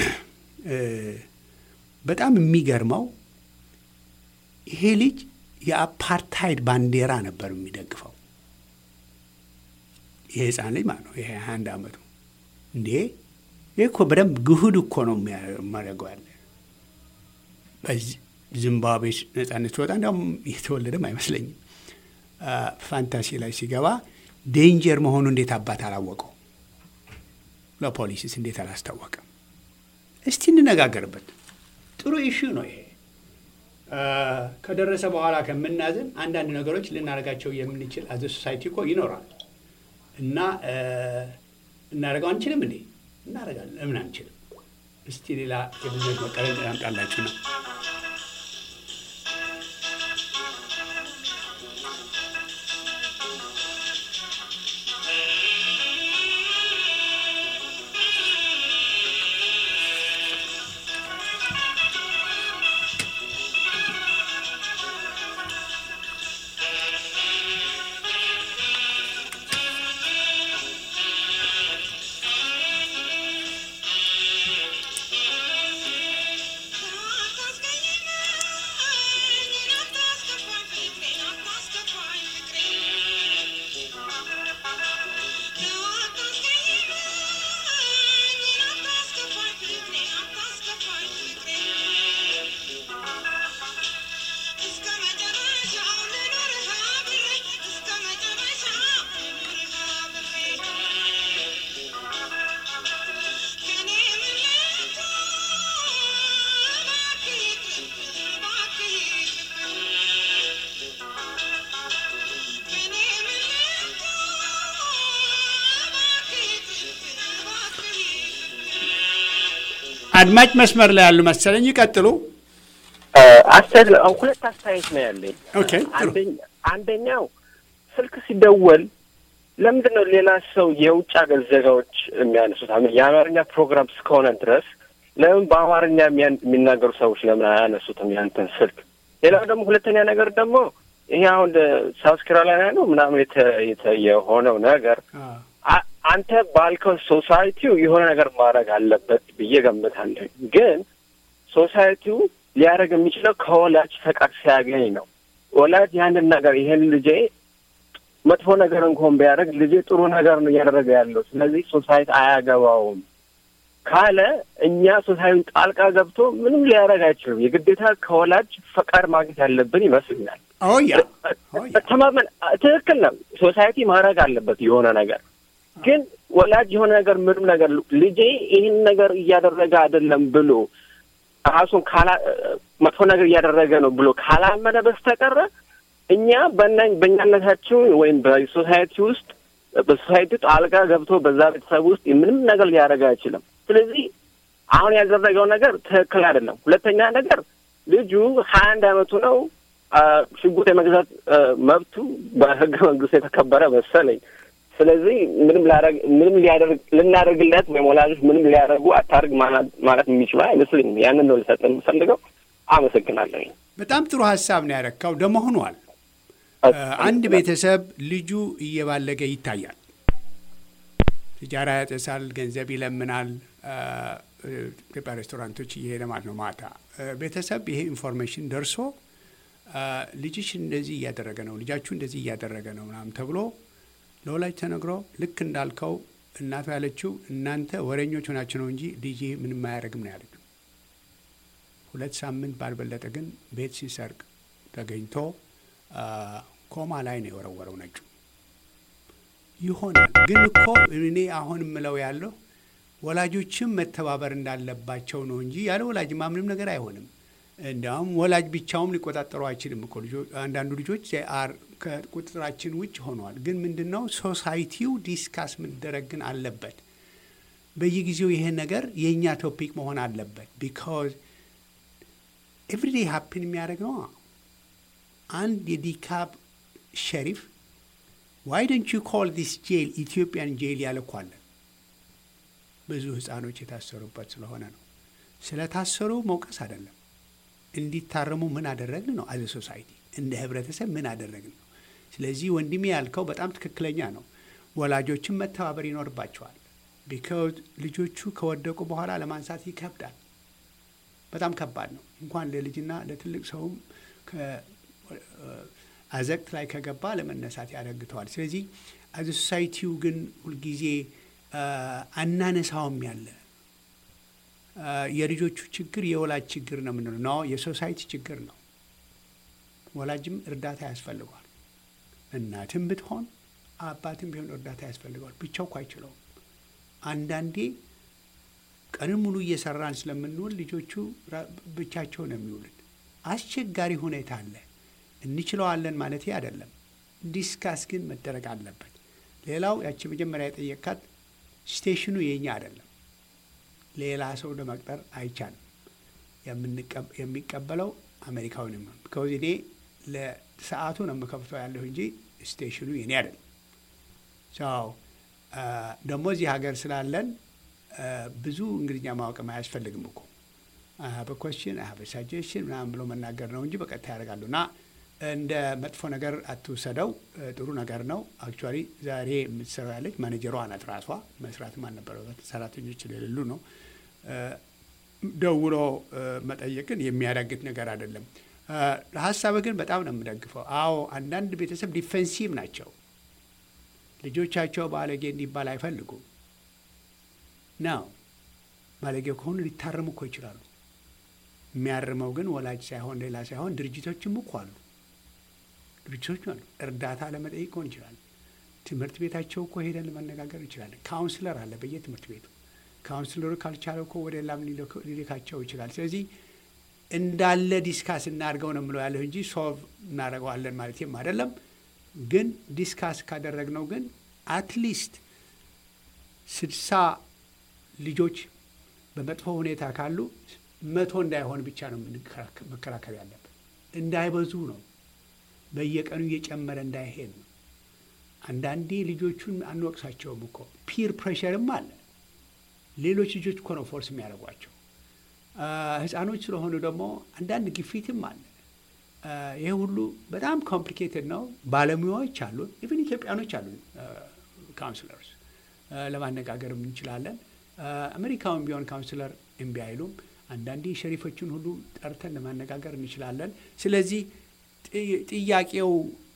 በጣም የሚገርመው ይሄ ልጅ የአፓርታይድ ባንዲራ ነበር የሚደግፈው። ይሄ ህፃን ልጅ ማለት ነው። ይሄ ሀያ አንድ አመቱ እንዴ! ይህ እኮ በደንብ ግሁድ እኮ ነው የሚያደርገው ያለ በዚህ ዚምባብዌ ነጻነት ሲወጣ እንዲያውም የተወለደም አይመስለኝም። ፋንታሲ ላይ ሲገባ ዴንጀር መሆኑ እንዴት አባት አላወቀው? ለፖሊስስ እንዴት አላስታወቀም? እስቲ እንነጋገርበት። ጥሩ ኢሹ ነው ይሄ። ከደረሰ በኋላ ከምናዝን አንዳንድ ነገሮች ልናደርጋቸው የምንችል አዘ ሶሳይቲ እኮ ይኖራል እና እናደርገው አንችልም እንዴ? እናደርጋለን። ለምን አንችልም? እስቲ ሌላ የብዙዎች መቀለል ያምጣላችሁ ነው። አድማጭ መስመር ላይ ያሉ መሰለኝ። ይቀጥሉ። ሁለት አስተያየት ነው ያለኝ። ኦኬ ጥሩ። አንደኛው ስልክ ሲደወል ለምንድን ነው ሌላ ሰው የውጭ ሀገር ዜጋዎች የሚያነሱት? አሁን የአማርኛ ፕሮግራም እስከሆነ ድረስ ለምን በአማርኛ የሚናገሩ ሰዎች ለምን አያነሱትም ያንተን ስልክ? ሌላው ደግሞ ሁለተኛ ነገር ደግሞ ይሄ አሁን ሳውስ ካሮላይና ነው ምናምን የሆነው ነገር አንተ ባልከው ሶሳይቲው የሆነ ነገር ማድረግ አለበት ብዬ ገምታለሁ። ግን ሶሳይቲው ሊያደርግ የሚችለው ከወላጅ ፈቃድ ሲያገኝ ነው። ወላጅ ያንን ነገር ይሄን ልጄ መጥፎ ነገር እንኳን ቢያደርግ ልጄ ጥሩ ነገር ነው እያደረገ ያለው፣ ስለዚህ ሶሳይቲ አያገባውም ካለ እኛ ሶሳይቲውን ጣልቃ ገብቶ ምንም ሊያደርግ አይችልም። የግዴታ ከወላጅ ፈቃድ ማግኘት ያለብን ይመስልኛል። ኦያ ተማመን ትክክል ነው። ሶሳይቲ ማድረግ አለበት የሆነ ነገር ግን ወላጅ የሆነ ነገር ምንም ነገር ልጄ ይህን ነገር እያደረገ አይደለም ብሎ ራሱን ካላ መጥፎ ነገር እያደረገ ነው ብሎ ካላመነ በስተቀረ እኛ በእናኝ በእኛነታችን ወይም በሶሳይቲ ውስጥ በሶሳይቲ ጣልቃ ገብቶ በዛ ቤተሰብ ውስጥ ምንም ነገር ሊያደርግ አይችልም። ስለዚህ አሁን ያደረገው ነገር ትክክል አይደለም። ሁለተኛ ነገር ልጁ ሀያ አንድ አመቱ ነው። ሽጉጥ የመግዛት መብቱ በህገ መንግስቱ የተከበረ መሰለኝ። ስለዚህ ምንም ላረግ ምንም ሊያደርግ ልናደርግለት ወይም ወላጆች ምንም ሊያደርጉ አታርግ ማለት የሚችሉ አይመስለኝም። ያንን ነው ልሰጥ የምፈልገው። አመሰግናለሁ። በጣም ጥሩ ሀሳብ ነው ያረካው። ደግሞ ሆኗል። አንድ ቤተሰብ ልጁ እየባለገ ይታያል። ሲጃራ ያጨሳል፣ ገንዘብ ይለምናል። ኢትዮጵያ ሬስቶራንቶች እየሄደ ማለት ነው። ማታ ቤተሰብ ይሄ ኢንፎርሜሽን ደርሶ ልጅሽ እንደዚህ እያደረገ ነው፣ ልጃችሁ እንደዚህ እያደረገ ነው ምናምን ተብሎ ለወላጅ ተነግሮ ልክ እንዳልከው እናቱ ያለችው እናንተ ወሬኞች ሆናችሁ ነው እንጂ ልጅ ምንም አያደርግም ነው ያለችው። ሁለት ሳምንት ባልበለጠ ግን ቤት ሲሰርቅ ተገኝቶ ኮማ ላይ ነው የወረወረው ነጩ። ይሆናል ግን እኮ እኔ አሁን የምለው ያለው ወላጆችም መተባበር እንዳለባቸው ነው እንጂ ያለ ወላጅማ ምንም ነገር አይሆንም። እንዲያውም ወላጅ ብቻውም ሊቆጣጠሩ አይችልም እኮ አንዳንዱ ልጆች አር ከቁጥጥራችን ውጭ ሆነዋል። ግን ምንድን ነው ሶሳይቲው ዲስካስ መደረግ ግን አለበት። በየጊዜው ይሄ ነገር የእኛ ቶፒክ መሆን አለበት። ቢካዝ ኤቭሪዴይ ሀፕን የሚያደርግ ነው። አንድ የዲካብ ሸሪፍ ዋይ ደንት ዩ ኮል ዲስ ጄል ኢትዮጵያን ጄል ያለ እኮ አለ። ብዙ ህፃኖች የታሰሩበት ስለሆነ ነው። ስለታሰሩ መውቀስ አይደለም እንዲታረሙ ምን አደረግን ነው። አዘ ሶሳይቲ እንደ ህብረተሰብ ምን አደረግን ነው። ስለዚህ ወንድሜ ያልከው በጣም ትክክለኛ ነው። ወላጆችን መተባበር ይኖርባቸዋል። ቢካዝ ልጆቹ ከወደቁ በኋላ ለማንሳት ይከብዳል። በጣም ከባድ ነው። እንኳን ለልጅና ለትልቅ ሰውም አዘቅት ላይ ከገባ ለመነሳት ያደግተዋል። ስለዚህ አዘ ሶሳይቲው ግን ሁልጊዜ አናነሳውም ያለ የልጆቹ ችግር የወላጅ ችግር ነው የምንለው ነው። የሶሳይቲ ችግር ነው። ወላጅም እርዳታ ያስፈልገዋል። እናትም ብትሆን አባትም ቢሆን እርዳታ ያስፈልገዋል። ብቻው እኮ አይችለውም። አንዳንዴ ቀንን ሙሉ እየሰራን ስለምንውል ልጆቹ ብቻቸው ነው የሚውሉት። አስቸጋሪ ሁኔታ አለ። እንችለዋለን ማለት አይደለም። ዲስካስ ግን መደረግ አለበት። ሌላው ያቺ መጀመሪያ የጠየካት ስቴሽኑ የኛ አይደለም። ሌላ ሰው ለመቅጠር አይቻልም። የሚቀበለው አሜሪካዊ ነው። ቢካዝ እኔ ለሰዓቱ ነው የምከፍተው ያለሁ እንጂ ስቴሽኑ የኔ አይደለም። ሰው ደግሞ እዚህ ሀገር ስላለን ብዙ እንግሊዝኛ ማወቅም አያስፈልግም እኮ በኮስችን በሳጀሽን ምናምን ብሎ መናገር ነው እንጂ በቀጥታ ያደርጋሉ እና እንደ መጥፎ ነገር አትውሰደው። ጥሩ ነገር ነው። አክቹዋሊ ዛሬ የምትሰራው ያለች ማኔጀሯ ናት። ራሷ መስራትም አልነበረበት ሰራተኞች የሌሉ ነው። ደውሎ መጠየቅን የሚያዳግት ነገር አይደለም። ሀሳብ ግን በጣም ነው የምደግፈው። አዎ አንዳንድ ቤተሰብ ዲፌንሲቭ ናቸው። ልጆቻቸው ባለጌ እንዲባል አይፈልጉም ነው። ባለጌ ከሆኑ ሊታረሙ እኮ ይችላሉ። የሚያርመው ግን ወላጅ ሳይሆን ሌላ ሳይሆን ድርጅቶችም እኮ አሉ። ድርጅቶች አሉ። እርዳታ ለመጠየቅ ሆን ይችላል። ትምህርት ቤታቸው እኮ ሄደን ለመነጋገር እንችላለን። ካውንስለር አለ በየትምህርት ቤቱ። ካውንስለሩ ካልቻለ እኮ ወደ ላም ሊልካቸው ይችላል። ስለዚህ እንዳለ ዲስካስ እናድርገው ነው የምለው ያለሁ እንጂ ሶልቭ እናደርገዋለን ማለትም አይደለም። ግን ዲስካስ ካደረግነው ግን አትሊስት ስድሳ ልጆች በመጥፎ ሁኔታ ካሉ መቶ እንዳይሆን ብቻ ነው መከራከር ያለብን። እንዳይበዙ ነው። በየቀኑ እየጨመረ እንዳይሄድ ነው። አንዳንዴ ልጆቹን አንወቅሳቸውም እኮ ፒር ፕሬሸርም አለ። ሌሎች ልጆች እኮ ነው ፎርስ የሚያደርጓቸው። ህፃኖች ስለሆኑ ደግሞ አንዳንድ ግፊትም አለ። ይሄ ሁሉ በጣም ኮምፕሊኬትድ ነው። ባለሙያዎች አሉ፣ ኢቨን ኢትዮጵያኖች አሉ ካውንስለርስ ለማነጋገርም እንችላለን። አሜሪካውን ቢሆን ካውንስለር እምቢ አይሉም። አንዳንዴ ሸሪፎችን ሁሉ ጠርተን ለማነጋገር እንችላለን። ስለዚህ ጥያቄው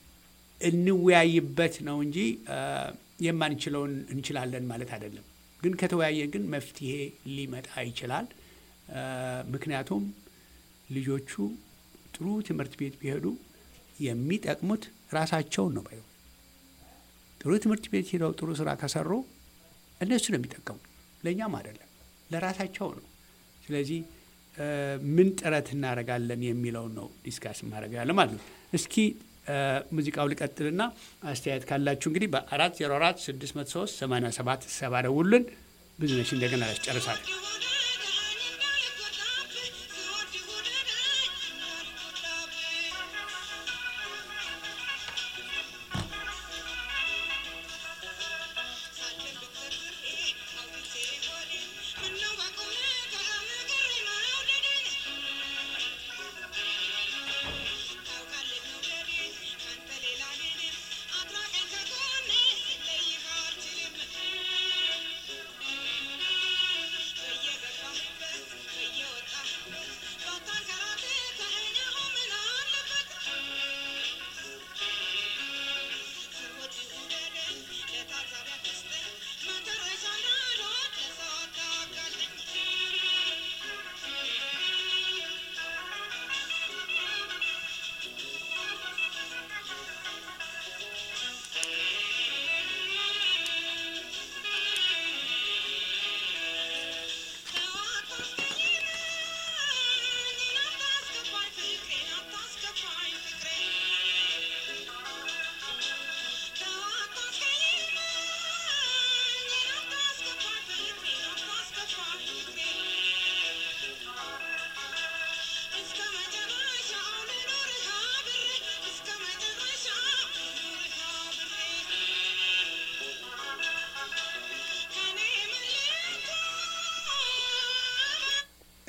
እንወያይበት ነው እንጂ የማንችለውን እንችላለን ማለት አይደለም። ግን ከተወያየ ግን መፍትሄ ሊመጣ ይችላል። ምክንያቱም ልጆቹ ጥሩ ትምህርት ቤት ቢሄዱ የሚጠቅሙት ራሳቸውን ነው። ባይሆን ጥሩ ትምህርት ቤት ሄደው ጥሩ ስራ ከሰሩ እነሱ ነው የሚጠቀሙ፣ ለእኛም አይደለም፣ ለራሳቸው ነው። ስለዚህ ምን ጥረት እናደርጋለን የሚለውን ነው ዲስካስ ማድረግ ያለ ማለት ነው። እስኪ ሙዚቃው ልቀጥልና አስተያየት ካላችሁ እንግዲህ በአራት ዜሮ አራት ስድስት መቶ ሶስት ሰማንያ ሰባት ሰባ ደውሉልን። ብዙ ነች እንደገና ያስጨርሳል። Thank you.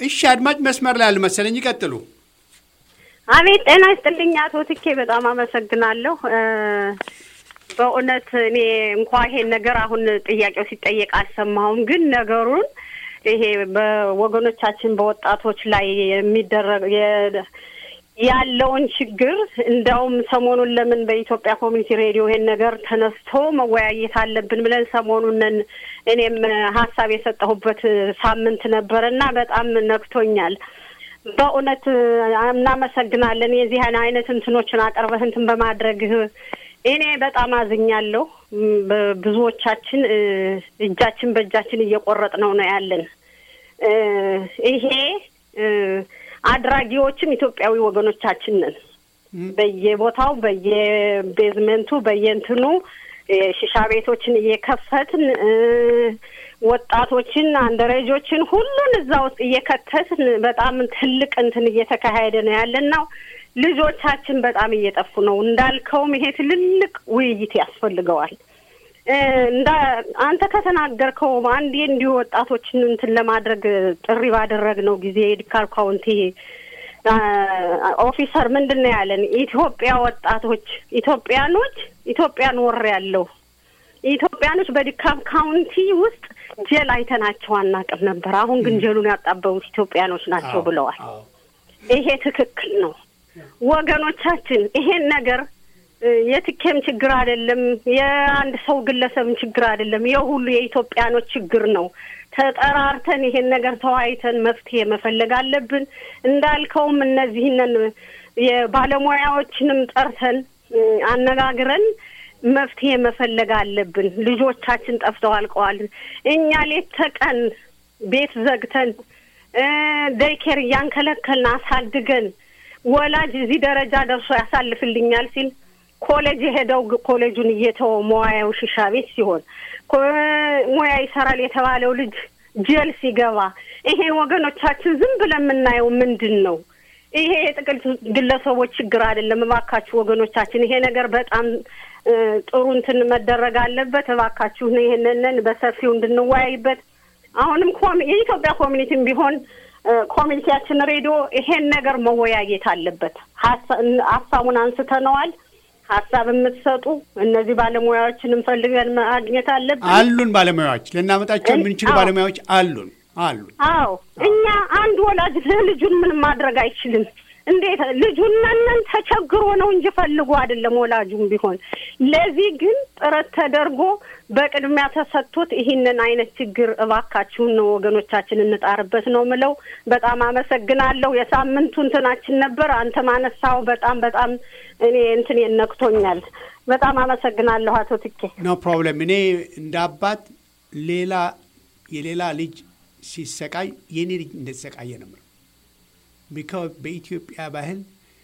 እሺ፣ አድማጭ መስመር ላይ ያሉ መሰለኝ፣ ይቀጥሉ። አቤት ጤና ይስጥልኝ አቶ ትኬ በጣም አመሰግናለሁ። በእውነት እኔ እንኳ ይሄን ነገር አሁን ጥያቄው ሲጠየቅ አልሰማሁም፣ ግን ነገሩን ይሄ በወገኖቻችን በወጣቶች ላይ የሚደረግ ያለውን ችግር እንዳውም ሰሞኑን ለምን በኢትዮጵያ ኮሚኒቲ ሬዲዮ ይሄን ነገር ተነስቶ መወያየት አለብን ብለን ሰሞኑን እኔም ሀሳብ የሰጠሁበት ሳምንት ነበረ እና በጣም ነክቶኛል። በእውነት እናመሰግናለን። የዚህን አይነት እንትኖችን አቅርበህ እንትን በማድረግህ እኔ በጣም አዝኛለሁ። ብዙዎቻችን እጃችን በእጃችን እየቆረጥ ነው ነው ያለን ይሄ አድራጊዎችም ኢትዮጵያዊ ወገኖቻችን ነን። በየቦታው በየቤዝመንቱ በየእንትኑ ሽሻ ቤቶችን እየከፈትን ወጣቶችን፣ አንደረጆችን ሁሉን እዛ ውስጥ እየከተትን በጣም ትልቅ እንትን እየተካሄደ ነው ያለን ነው። ልጆቻችን በጣም እየጠፉ ነው። እንዳልከውም ይሄ ትልልቅ ውይይት ያስፈልገዋል። እንዳ አንተ ከተናገርከው አንዴ እንዲሁ ወጣቶችን እንትን ለማድረግ ጥሪ ባደረግነው ጊዜ የዲካል ካውንቲ ኦፊሰር ምንድን ነው ያለን? ኢትዮጵያ ወጣቶች ኢትዮጵያኖች ኢትዮጵያን ወር ያለው ኢትዮጵያኖች በዲካል ካውንቲ ውስጥ ጀል አይተናቸው አናውቅም ነበር። አሁን ግን ጀሉን ያጣበቡት ኢትዮጵያኖች ናቸው ብለዋል። ይሄ ትክክል ነው ወገኖቻችን። ይሄን ነገር የትኬም ችግር አይደለም፣ የአንድ ሰው ግለሰብም ችግር አይደለም። የሁሉ የኢትዮጵያኖች ችግር ነው። ተጠራርተን ይሄን ነገር ተወያይተን መፍትሄ መፈለግ አለብን። እንዳልከውም እነዚህንን የባለሙያዎችንም ጠርተን አነጋግረን መፍትሄ መፈለግ አለብን። ልጆቻችን ጠፍተው አልቀዋል። እኛ ሌት ተቀን ቤት ዘግተን ደይኬር እያንከለከልን አሳድገን ወላጅ እዚህ ደረጃ ደርሶ ያሳልፍልኛል ሲል ኮሌጅ የሄደው ኮሌጁን እየተወ ሙያው ሽሻ ቤት ሲሆን ሙያ ይሰራል የተባለው ልጅ ጀል ሲገባ ይሄን ወገኖቻችን ዝም ብለን የምናየው ምንድን ነው? ይሄ የጥቅል ግለሰቦች ችግር አይደለም። እባካችሁ ወገኖቻችን ይሄ ነገር በጣም ጥሩ እንትን መደረግ አለበት። እባካችሁ ይሄንን በሰፊው እንድንወያይበት አሁንም የኢትዮጵያ ኮሚኒቲም ቢሆን ኮሚኒቲያችን ሬዲዮ ይሄን ነገር መወያየት አለበት። ሀሳቡን አንስተነዋል። ሀሳብ የምትሰጡ እነዚህ ባለሙያዎችን እንፈልገን ማግኘት አለብን። አሉን ባለሙያዎች ልናመጣቸው የምንችሉ ባለሙያዎች አሉን አሉን። አዎ እኛ አንድ ወላጅ ልጁን ምንም ማድረግ አይችልም። እንዴት ልጁን ነን ተቸግሮ ነው እንጂ ፈልጎ አይደለም። ወላጁም ቢሆን ለዚህ ግን ጥረት ተደርጎ በቅድሚያ ተሰጥቶት ይህንን አይነት ችግር እባካችሁን ነው ወገኖቻችን እንጣርበት ነው ምለው። በጣም አመሰግናለሁ። የሳምንቱ እንትናችን ነበር። አንተ ማነሳው በጣም በጣም እኔ እንትን ነክቶኛል። በጣም አመሰግናለሁ አቶ ትኬ። ኖ ፕሮብለም። እኔ እንደ አባት ሌላ የሌላ ልጅ ሲሰቃይ የኔ ልጅ እንደተሰቃየ ነው የምለው። ቢካዝ በኢትዮጵያ ባህል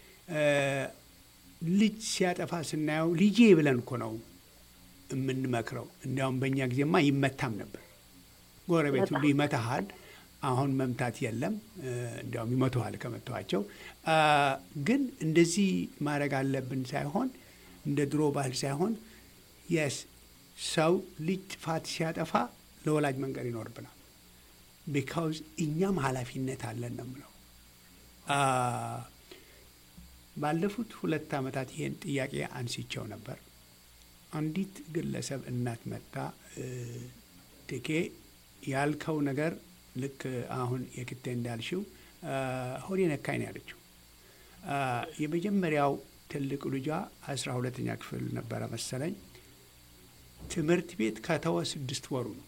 ልጅ ሲያጠፋ ስናየው ልጄ ብለን እኮ ነው የምንመክረው። እንዲያውም በእኛ ጊዜማ ይመታም ነበር። ጎረቤት ሁሉ ይመታሃል። አሁን መምታት የለም። እንዲያውም ይመቱሃል ከመተዋቸው። ግን እንደዚህ ማድረግ አለብን ሳይሆን እንደ ድሮ ባህል ሳይሆን የስ ሰው ልጅ ጥፋት ሲያጠፋ ለወላጅ መንገድ ይኖርብናል። ቢካውዝ እኛም ኃላፊነት አለን ነው የምለው። ባለፉት ሁለት ዓመታት ይሄን ጥያቄ አንስቼው ነበር። አንዲት ግለሰብ እናት መጣ ትኬ ያልከው ነገር ልክ አሁን የክቴ እንዳልሽው ሆዴ ነካኝ ነው ያለችው። የመጀመሪያው ትልቅ ልጇ አስራ ሁለተኛ ክፍል ነበረ መሰለኝ። ትምህርት ቤት ከተወ ስድስት ወሩ ነው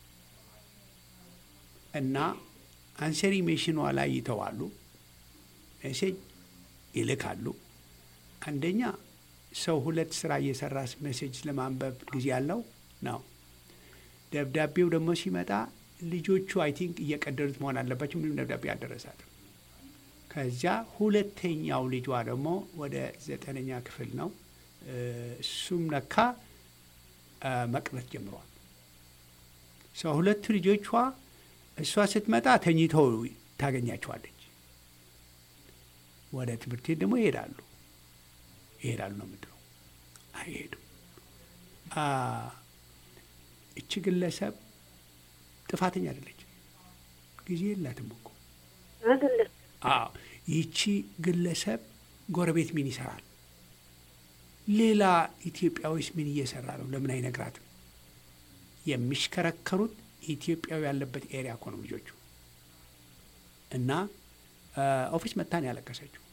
እና አንሰሪ ሜሽኗ ላይ ይተዋሉ፣ ሜሴጅ ይልካሉ። አንደኛ ሰው ሁለት ስራ እየሰራ ሜሴጅ ለማንበብ ጊዜ ያለው ነው። ደብዳቤው ደግሞ ሲመጣ ልጆቹ አይ ቲንክ እየቀደዱት መሆን አለባቸው። ምንም ደብዳቤ አልደረሳትም። ከዚያ ሁለተኛው ልጇ ደግሞ ወደ ዘጠነኛ ክፍል ነው። እሱም ነካ መቅረት ጀምሯል። ሰው ሁለቱ ልጆቿ እሷ ስትመጣ ተኝተው ታገኛቸዋለች። ወደ ትምህርት ቤት ደግሞ ይሄዳሉ ይሄዳሉ ነው የምትለው። አይሄዱም። እች ግለሰብ ጥፋተኛ አይደለች። ጊዜ የላትም እኮ አይደለም አዎ ይቺ ግለሰብ ጎረቤት ምን ይሰራል? ሌላ ኢትዮጵያዊስ ምን እየሰራ ነው? ለምን አይነግራትም? የሚሽከረከሩት ኢትዮጵያዊ ያለበት ኤሪያ እኮ ነው ልጆቹ። እና ኦፊስ መታን ያለቀሰችው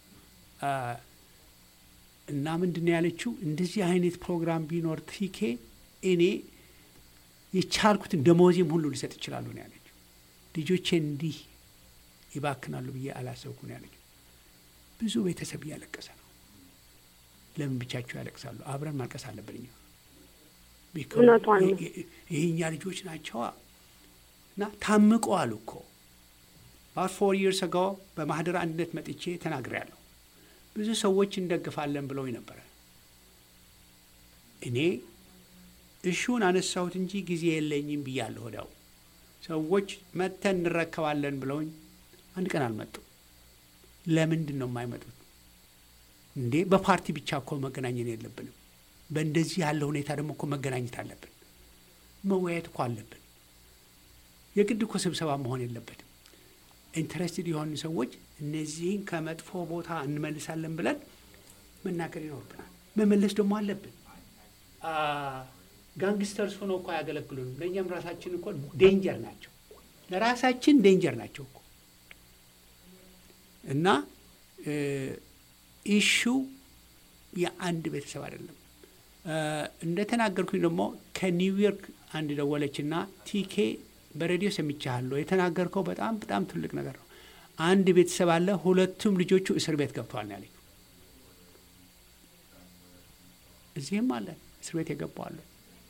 እና ምንድን ነው ያለችው? እንደዚህ አይነት ፕሮግራም ቢኖር ቲኬ እኔ የቻልኩትን ደሞዜም ሁሉ ሊሰጥ ይችላሉ ነው ያለችው። ልጆቼ እንዲህ ይባክናሉ ብዬ አላሰብኩ ነው ያለችው። ብዙ ቤተሰብ እያለቀሰ ነው። ለምን ብቻቸው ያለቅሳሉ? አብረን ማልቀስ አለብን እኛ። እውነቷን ነው። ይህኛ ልጆች ናቸዋ እና ታምቀዋል እኮ ባት ፎር ይርስ አጎ በማህደር አንድነት መጥቼ ተናግሬያለሁ። ብዙ ሰዎች እንደግፋለን ብለውኝ ነበረ። እኔ እሹን አነሳሁት እንጂ ጊዜ የለኝም ብያለሁ። ወዲያው ሰዎች መጥተን እንረከባለን ብለውኝ አንድ ቀን አልመጡም። ለምንድን ነው የማይመጡት? እንዴ በፓርቲ ብቻ እኮ መገናኘት የለብንም። በእንደዚህ ያለ ሁኔታ ደግሞ እኮ መገናኘት አለብን። መወያየት እኮ አለብን። የግድ እኮ ስብሰባ መሆን የለበትም። ኢንተረስትድ የሆኑ ሰዎች እነዚህን ከመጥፎ ቦታ እንመልሳለን ብለን መናገር ይኖርብናል። መመለስ ደግሞ አለብን። ጋንግስተርስ ሆነው እኮ አያገለግሉንም። ለእኛም ራሳችን እኮ ዴንጀር ናቸው። ለራሳችን ዴንጀር ናቸው እኮ እና ኢሹ የአንድ ቤተሰብ አይደለም። እንደተናገርኩኝ ደግሞ ከኒውዮርክ አንድ ደወለችና ቲኬ በሬዲዮ ሰምቻለሁ የተናገርከው በጣም በጣም ትልቅ ነገር ነው። አንድ ቤተሰብ አለ፣ ሁለቱም ልጆቹ እስር ቤት ገብተዋል ነው ያለኝ። እዚህም አለ እስር ቤት የገቡ አሉ፣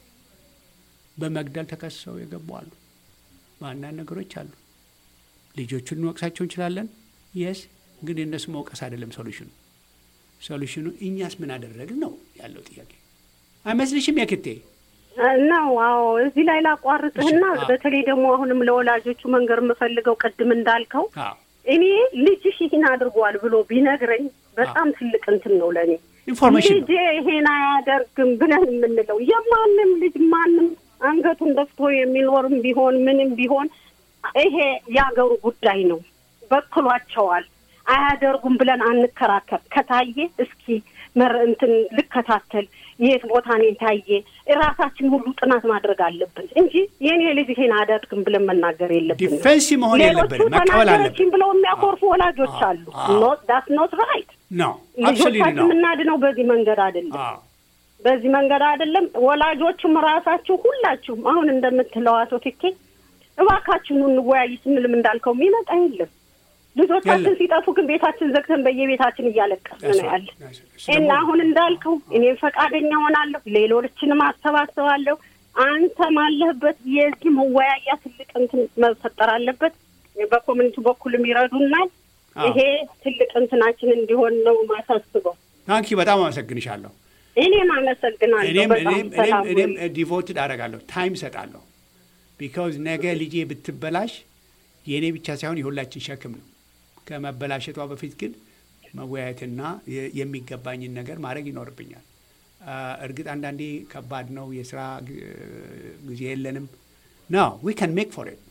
በመግደል ተከሰው የገቡ አሉ። በአንዳንድ ነገሮች አሉ። ልጆቹን እንወቅሳቸው እንችላለን። የስ ግን የእነሱ መውቀስ አይደለም ሶሉሽኑ። ሶሉሽኑ እኛስ ምን አደረግን ነው ያለው ጥያቄ። አይመስልሽም የክቴ? ነው አዎ። እዚህ ላይ ላቋርጥህና እሺ፣ አዎ። በተለይ ደግሞ አሁንም ለወላጆቹ መንገር የምፈልገው ቅድም እንዳልከው አዎ እኔ ልጅሽ ይህን አድርጓል ብሎ ቢነግረኝ በጣም ትልቅ እንትን ነው ለእኔ። ኢንፎርሜሽን ነው። ልጄ ይሄን አያደርግም ብለን የምንለው የማንም ልጅ ማንም አንገቱን ደፍቶ የሚኖርም ቢሆን ምንም ቢሆን ይሄ የአገሩ ጉዳይ ነው። በክሏቸዋል አያደርጉም ብለን አንከራከር። ከታየ እስኪ መር እንትን ልከታተል የት ቦታ ነው የታየ ራሳችን ሁሉ ጥናት ማድረግ አለብን እንጂ የኔ ልጅ ይሄን አያደርግም ብለን መናገር የለብንም። ዲፌንስ መሆን ሌሎቹ የለብንም፣ መቀበል ተናገረችን አለብን። ብለው የሚያኮርፉ ወላጆች አሉ። አዎ። ዳት ኖት ራይት። ነው አብሶሉትሊ ልጆቻችን ነው። የምናድነው በዚህ መንገድ አይደለም። አዎ በዚህ መንገድ አይደለም። ወላጆችም ራሳችሁ ሁላችሁም አሁን እንደምትለው አቶ ትኬ እባካችሁን እንወያይ ስንልም እንዳልከው የሚመጣ የለም። ልጆቻችን የለም። ሲጠፉ ግን ቤታችን ዘግተን በየቤታችን እያለቀስን ነው ያለ እሱ እና ደግሞ አሁን እንዳልከው እኔም ፈቃደኛ ሆናለሁ፣ ሌሎችንም አሰባስባለሁ። አንተም አለህበት የዚህ መወያያ ትልቅ እንትን መፈጠር አለበት። በኮሚኒቲ በኩልም ይረዱናል። አዎ። ይሄ ትልቅ እንትናችን እንዲሆን ነው ማሳስበው። ታንኪ በጣም አመሰግንሻለሁ። እኔም አመሰግናለሁ። እኔም በጣም እኔም ሰላም እኔም ሁኑ። ዲቮትድ አደርጋለሁ ታይም እሰጣለሁ። ቢካውዝ ነገ ልጄ ብትበላሽ የእኔ ብቻ ሳይሆን የሁላችን ሸክም ነው። ከመበላሸቷ በፊት ግን መወያየትና የ- የሚገባኝን ነገር ማድረግ ይኖርብኛል። አ፣ እርግጥ አንዳንዴ ከባድ ነው፣ የስራ ግ- ጊዜ የለንም። ኖ ዊ ካን ሜክ ፎር ኢት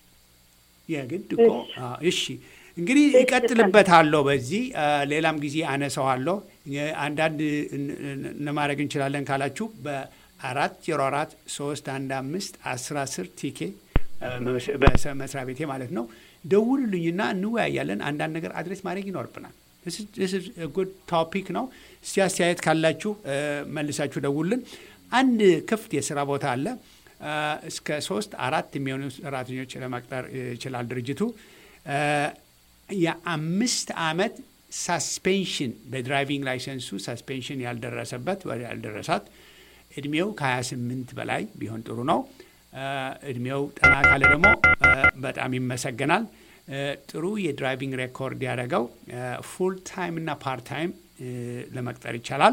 የግድ እኮ አ፣ እሺ እንግዲህ ይቀጥልበታለሁ። በዚህ አ፣ ሌላም ጊዜ አነሳዋለሁ። የ- አንዳንድ እን- እን- ለማድረግ እንችላለን ካላችሁ በአራት ዜሮ አራት ሶስት አንድ አምስት አስር አስር ቲኬ አ፣ መስ- በሰ- መስሪያ ቤቴ ማለት ነው ደውሉልኝና እንወያያለን። አንዳንድ ነገር አድሬስ ማድረግ ይኖርብናል። ጉድ ቶፒክ ነው። እስቲ አስተያየት ካላችሁ አ፣ መልሳችሁ ደውሉልን። አንድ ክፍት የስራ ቦታ አለ። አ፣ እስከ ሶስት አራት የሚሆኑ ሰራተኞች ለመቅጠር ይችላል ድርጅቱ። አ፣ የአምስት ዓመት ሳስፔንሽን በድራይቪንግ ላይሰንሱ ሳስፔንሽን ያልደረሰበት ወይ ያልደረሳት እድሜው ከ28 በላይ ቢሆን ጥሩ ነው። አ፣ እድሜው ጠና ካለ ደግሞ አ፣ በጣም ይመሰገናል። አ፣ ጥሩ የድራይቪንግ ሬኮርድ ያደረገው ፉል ታይም እና ፓርት ታይም ለመቅጠር ይቻላል።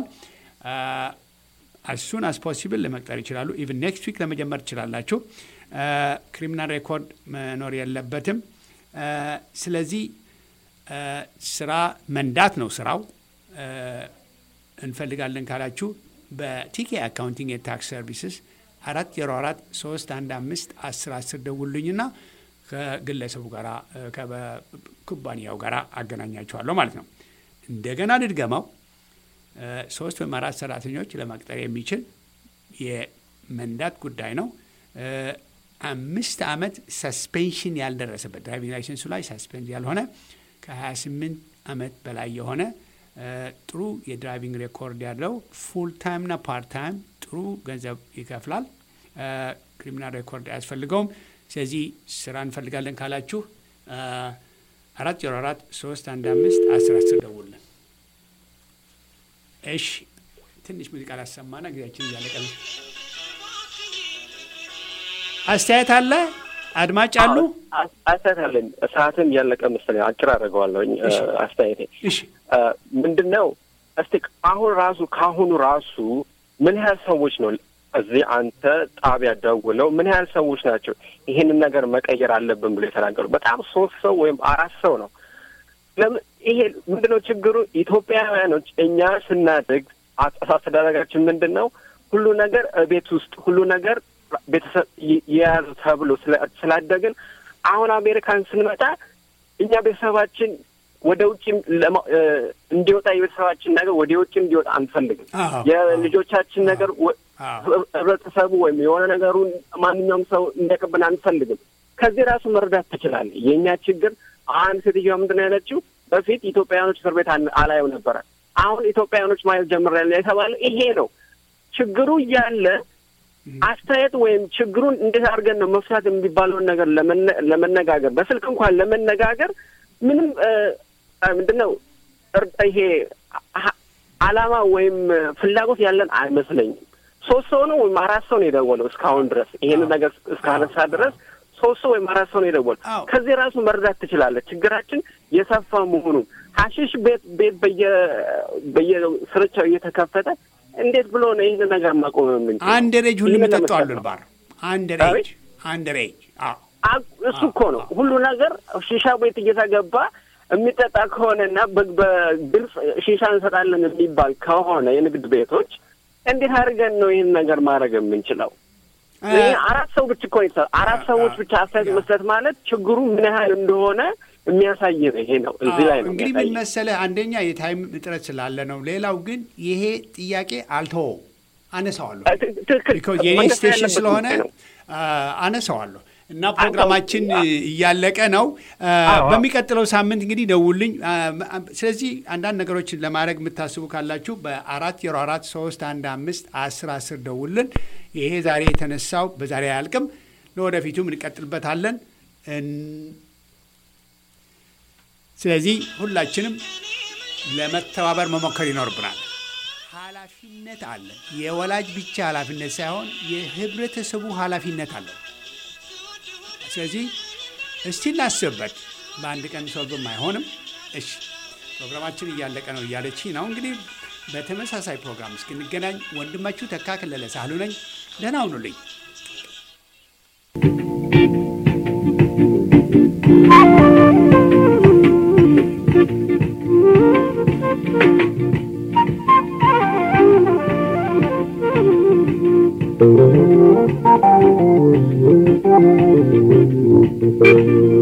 አሱን አስ ፖሲብል ለመቅጠር ይችላሉ። ኢቭን ኔክስት ዊክ ለመጀመር ትችላላችሁ። ክሪሚናል ሬኮርድ መኖር የለበትም። አ፣ ስለዚህ አ፣ ስራ መንዳት ነው ስራው። አ፣ እንፈልጋለን ካላችሁ በቲኬ አካውንቲንግ የታክስ ሰርቪስስ አራት ዜሮ አራት ሶስት አንድ አምስት አስር አስር ደውሉኝና ከግለሰቡ ጋር ከኩባንያው ጋር አገናኛቸዋለሁ ማለት ነው። እንደገና ልድገመው፣ ሶስት ወይም አራት ሰራተኞች ለመቅጠር የሚችል የመንዳት ጉዳይ ነው። አምስት ዓመት ሰስፔንሽን ያልደረሰበት ድራይቪንግ ላይሰንሱ ላይ ሰስፔንድ ያልሆነ ከ28 ዓመት በላይ የሆነ ጥሩ የድራይቪንግ ሬኮርድ ያለው ፉል ታይምና ፓርት ታይም ጥሩ ገንዘብ ይከፍላል። ክሪሚናል ሬኮርድ አያስፈልገውም። ስለዚህ ስራ እንፈልጋለን ካላችሁ አራት ዜሮ አራት ሶስት አንድ አምስት አስር አስር ደውልን። እሺ ትንሽ ሙዚቃ ላሰማና ጊዜያችን እያለቀ ነው። አስተያየት አለ? አድማጭ አሉ? አስተያየት አለኝ። ሰዓትም እያለቀ መሰለኝ አጭር አደርገዋለሁኝ አስተያየቴ። እሺ ምንድን ነው እስቲ አሁን ራሱ ከአሁኑ ራሱ ምን ያህል ሰዎች ነው እዚህ አንተ ጣቢያ ደውለው ምን ያህል ሰዎች ናቸው ይሄንን ነገር መቀየር አለብን ብሎ የተናገሩ? በጣም ሶስት ሰው ወይም አራት ሰው ነው። ለምን ይሄ ምንድን ነው ችግሩ? ኢትዮጵያውያኖች እኛ ስናድግ አስተዳደጋችን ምንድን ነው ሁሉ ነገር ቤት ውስጥ ሁሉ ነገር ቤተሰብ የያዙ ተብሎ ስላደግን አሁን አሜሪካን ስንመጣ እኛ ቤተሰባችን ወደ ውጭ እንዲወጣ የቤተሰባችን ነገር ወደ ውጭ እንዲወጣ አንፈልግም። የልጆቻችን ነገር ህብረተሰቡ ወይም የሆነ ነገሩን ማንኛውም ሰው እንዲያቀብን አንፈልግም። ከዚህ ራሱ መረዳት ትችላለህ። የእኛ ችግር አንድ ሴትዮዋ ምንድን ነው ያለችው? በፊት ኢትዮጵያውያኖች እስር ቤት አላየው ነበረ። አሁን ኢትዮጵያውያኖች ማየት ጀምሬያለሁ የተባለው ይሄ ነው ችግሩ እያለ አስተያየት ወይም ችግሩን እንዴት አድርገን ነው መፍታት የሚባለውን ነገር ለመነጋገር በስልክ እንኳን ለመነጋገር ምንም ምንድን ነው ይሄ አላማ ወይም ፍላጎት ያለን አይመስለኝም። ሶስት ሰው ነው ወይም አራት ሰው ነው የደወለው እስካሁን ድረስ ይሄንን ነገር እስካነሳ ድረስ ሶስት ሰው ወይም አራት ሰው ነው የደወለው። ከዚህ ራሱ መረዳት ትችላለህ ችግራችን የሰፋ መሆኑን። ሀሺሽ ቤት ቤት በየ በየስርቻው እየተከፈተ እንዴት ብሎ ነው ይህን ነገር ማቆም የምንችል? አንድ ሬጅ ሁሉ የሚጠጡ አሉ ልባር አንድ ሬጅ አንድ ሬጅ እሱ እኮ ነው ሁሉ ነገር ሺሻ ቤት እየተገባ የሚጠጣ ከሆነና በግልጽ ሺሻ እንሰጣለን የሚባል ከሆነ የንግድ ቤቶች እንዴት አድርገን ነው ይህን ነገር ማድረግ የምንችለው? አራት ሰው ብቻ እኮ ነው አራት ሰዎች ብቻ አስተያየት መስጠት ማለት ችግሩ ምን ያህል እንደሆነ የሚያሳይ ነው። ይሄ ነው እዚህ ላይ ነው እንግዲህ ምን መሰለህ፣ አንደኛ የታይም እጥረት ስላለ ነው። ሌላው ግን ይሄ ጥያቄ አልተወውም፣ አነሳዋለሁ። የኔ ስቴሽን ስለሆነ አነሳዋለሁ እና ፕሮግራማችን እያለቀ ነው። በሚቀጥለው ሳምንት እንግዲህ ደውልኝ። ስለዚህ አንዳንድ ነገሮችን ለማድረግ የምታስቡ ካላችሁ በአራት ዜሮ አራት ሶስት አንድ አምስት አስር አስር ደውልን። ይሄ ዛሬ የተነሳው በዛሬ አያልቅም፣ ለወደፊቱም እንቀጥልበታለን። ስለዚህ ሁላችንም ለመተባበር መሞከር ይኖርብናል። ኃላፊነት አለ። የወላጅ ብቻ ኃላፊነት ሳይሆን የህብረተሰቡ ኃላፊነት አለው። ስለዚህ እስቲ እናስብበት። በአንድ ቀን ሶልቭም አይሆንም። እሺ ፕሮግራማችን እያለቀ ነው እያለች ነው እንግዲህ በተመሳሳይ ፕሮግራም እስክንገናኝ ወንድማችሁ ተካ ከለለ ሳህሉ ነኝ። ደህና ሁኑልኝ። Thank you.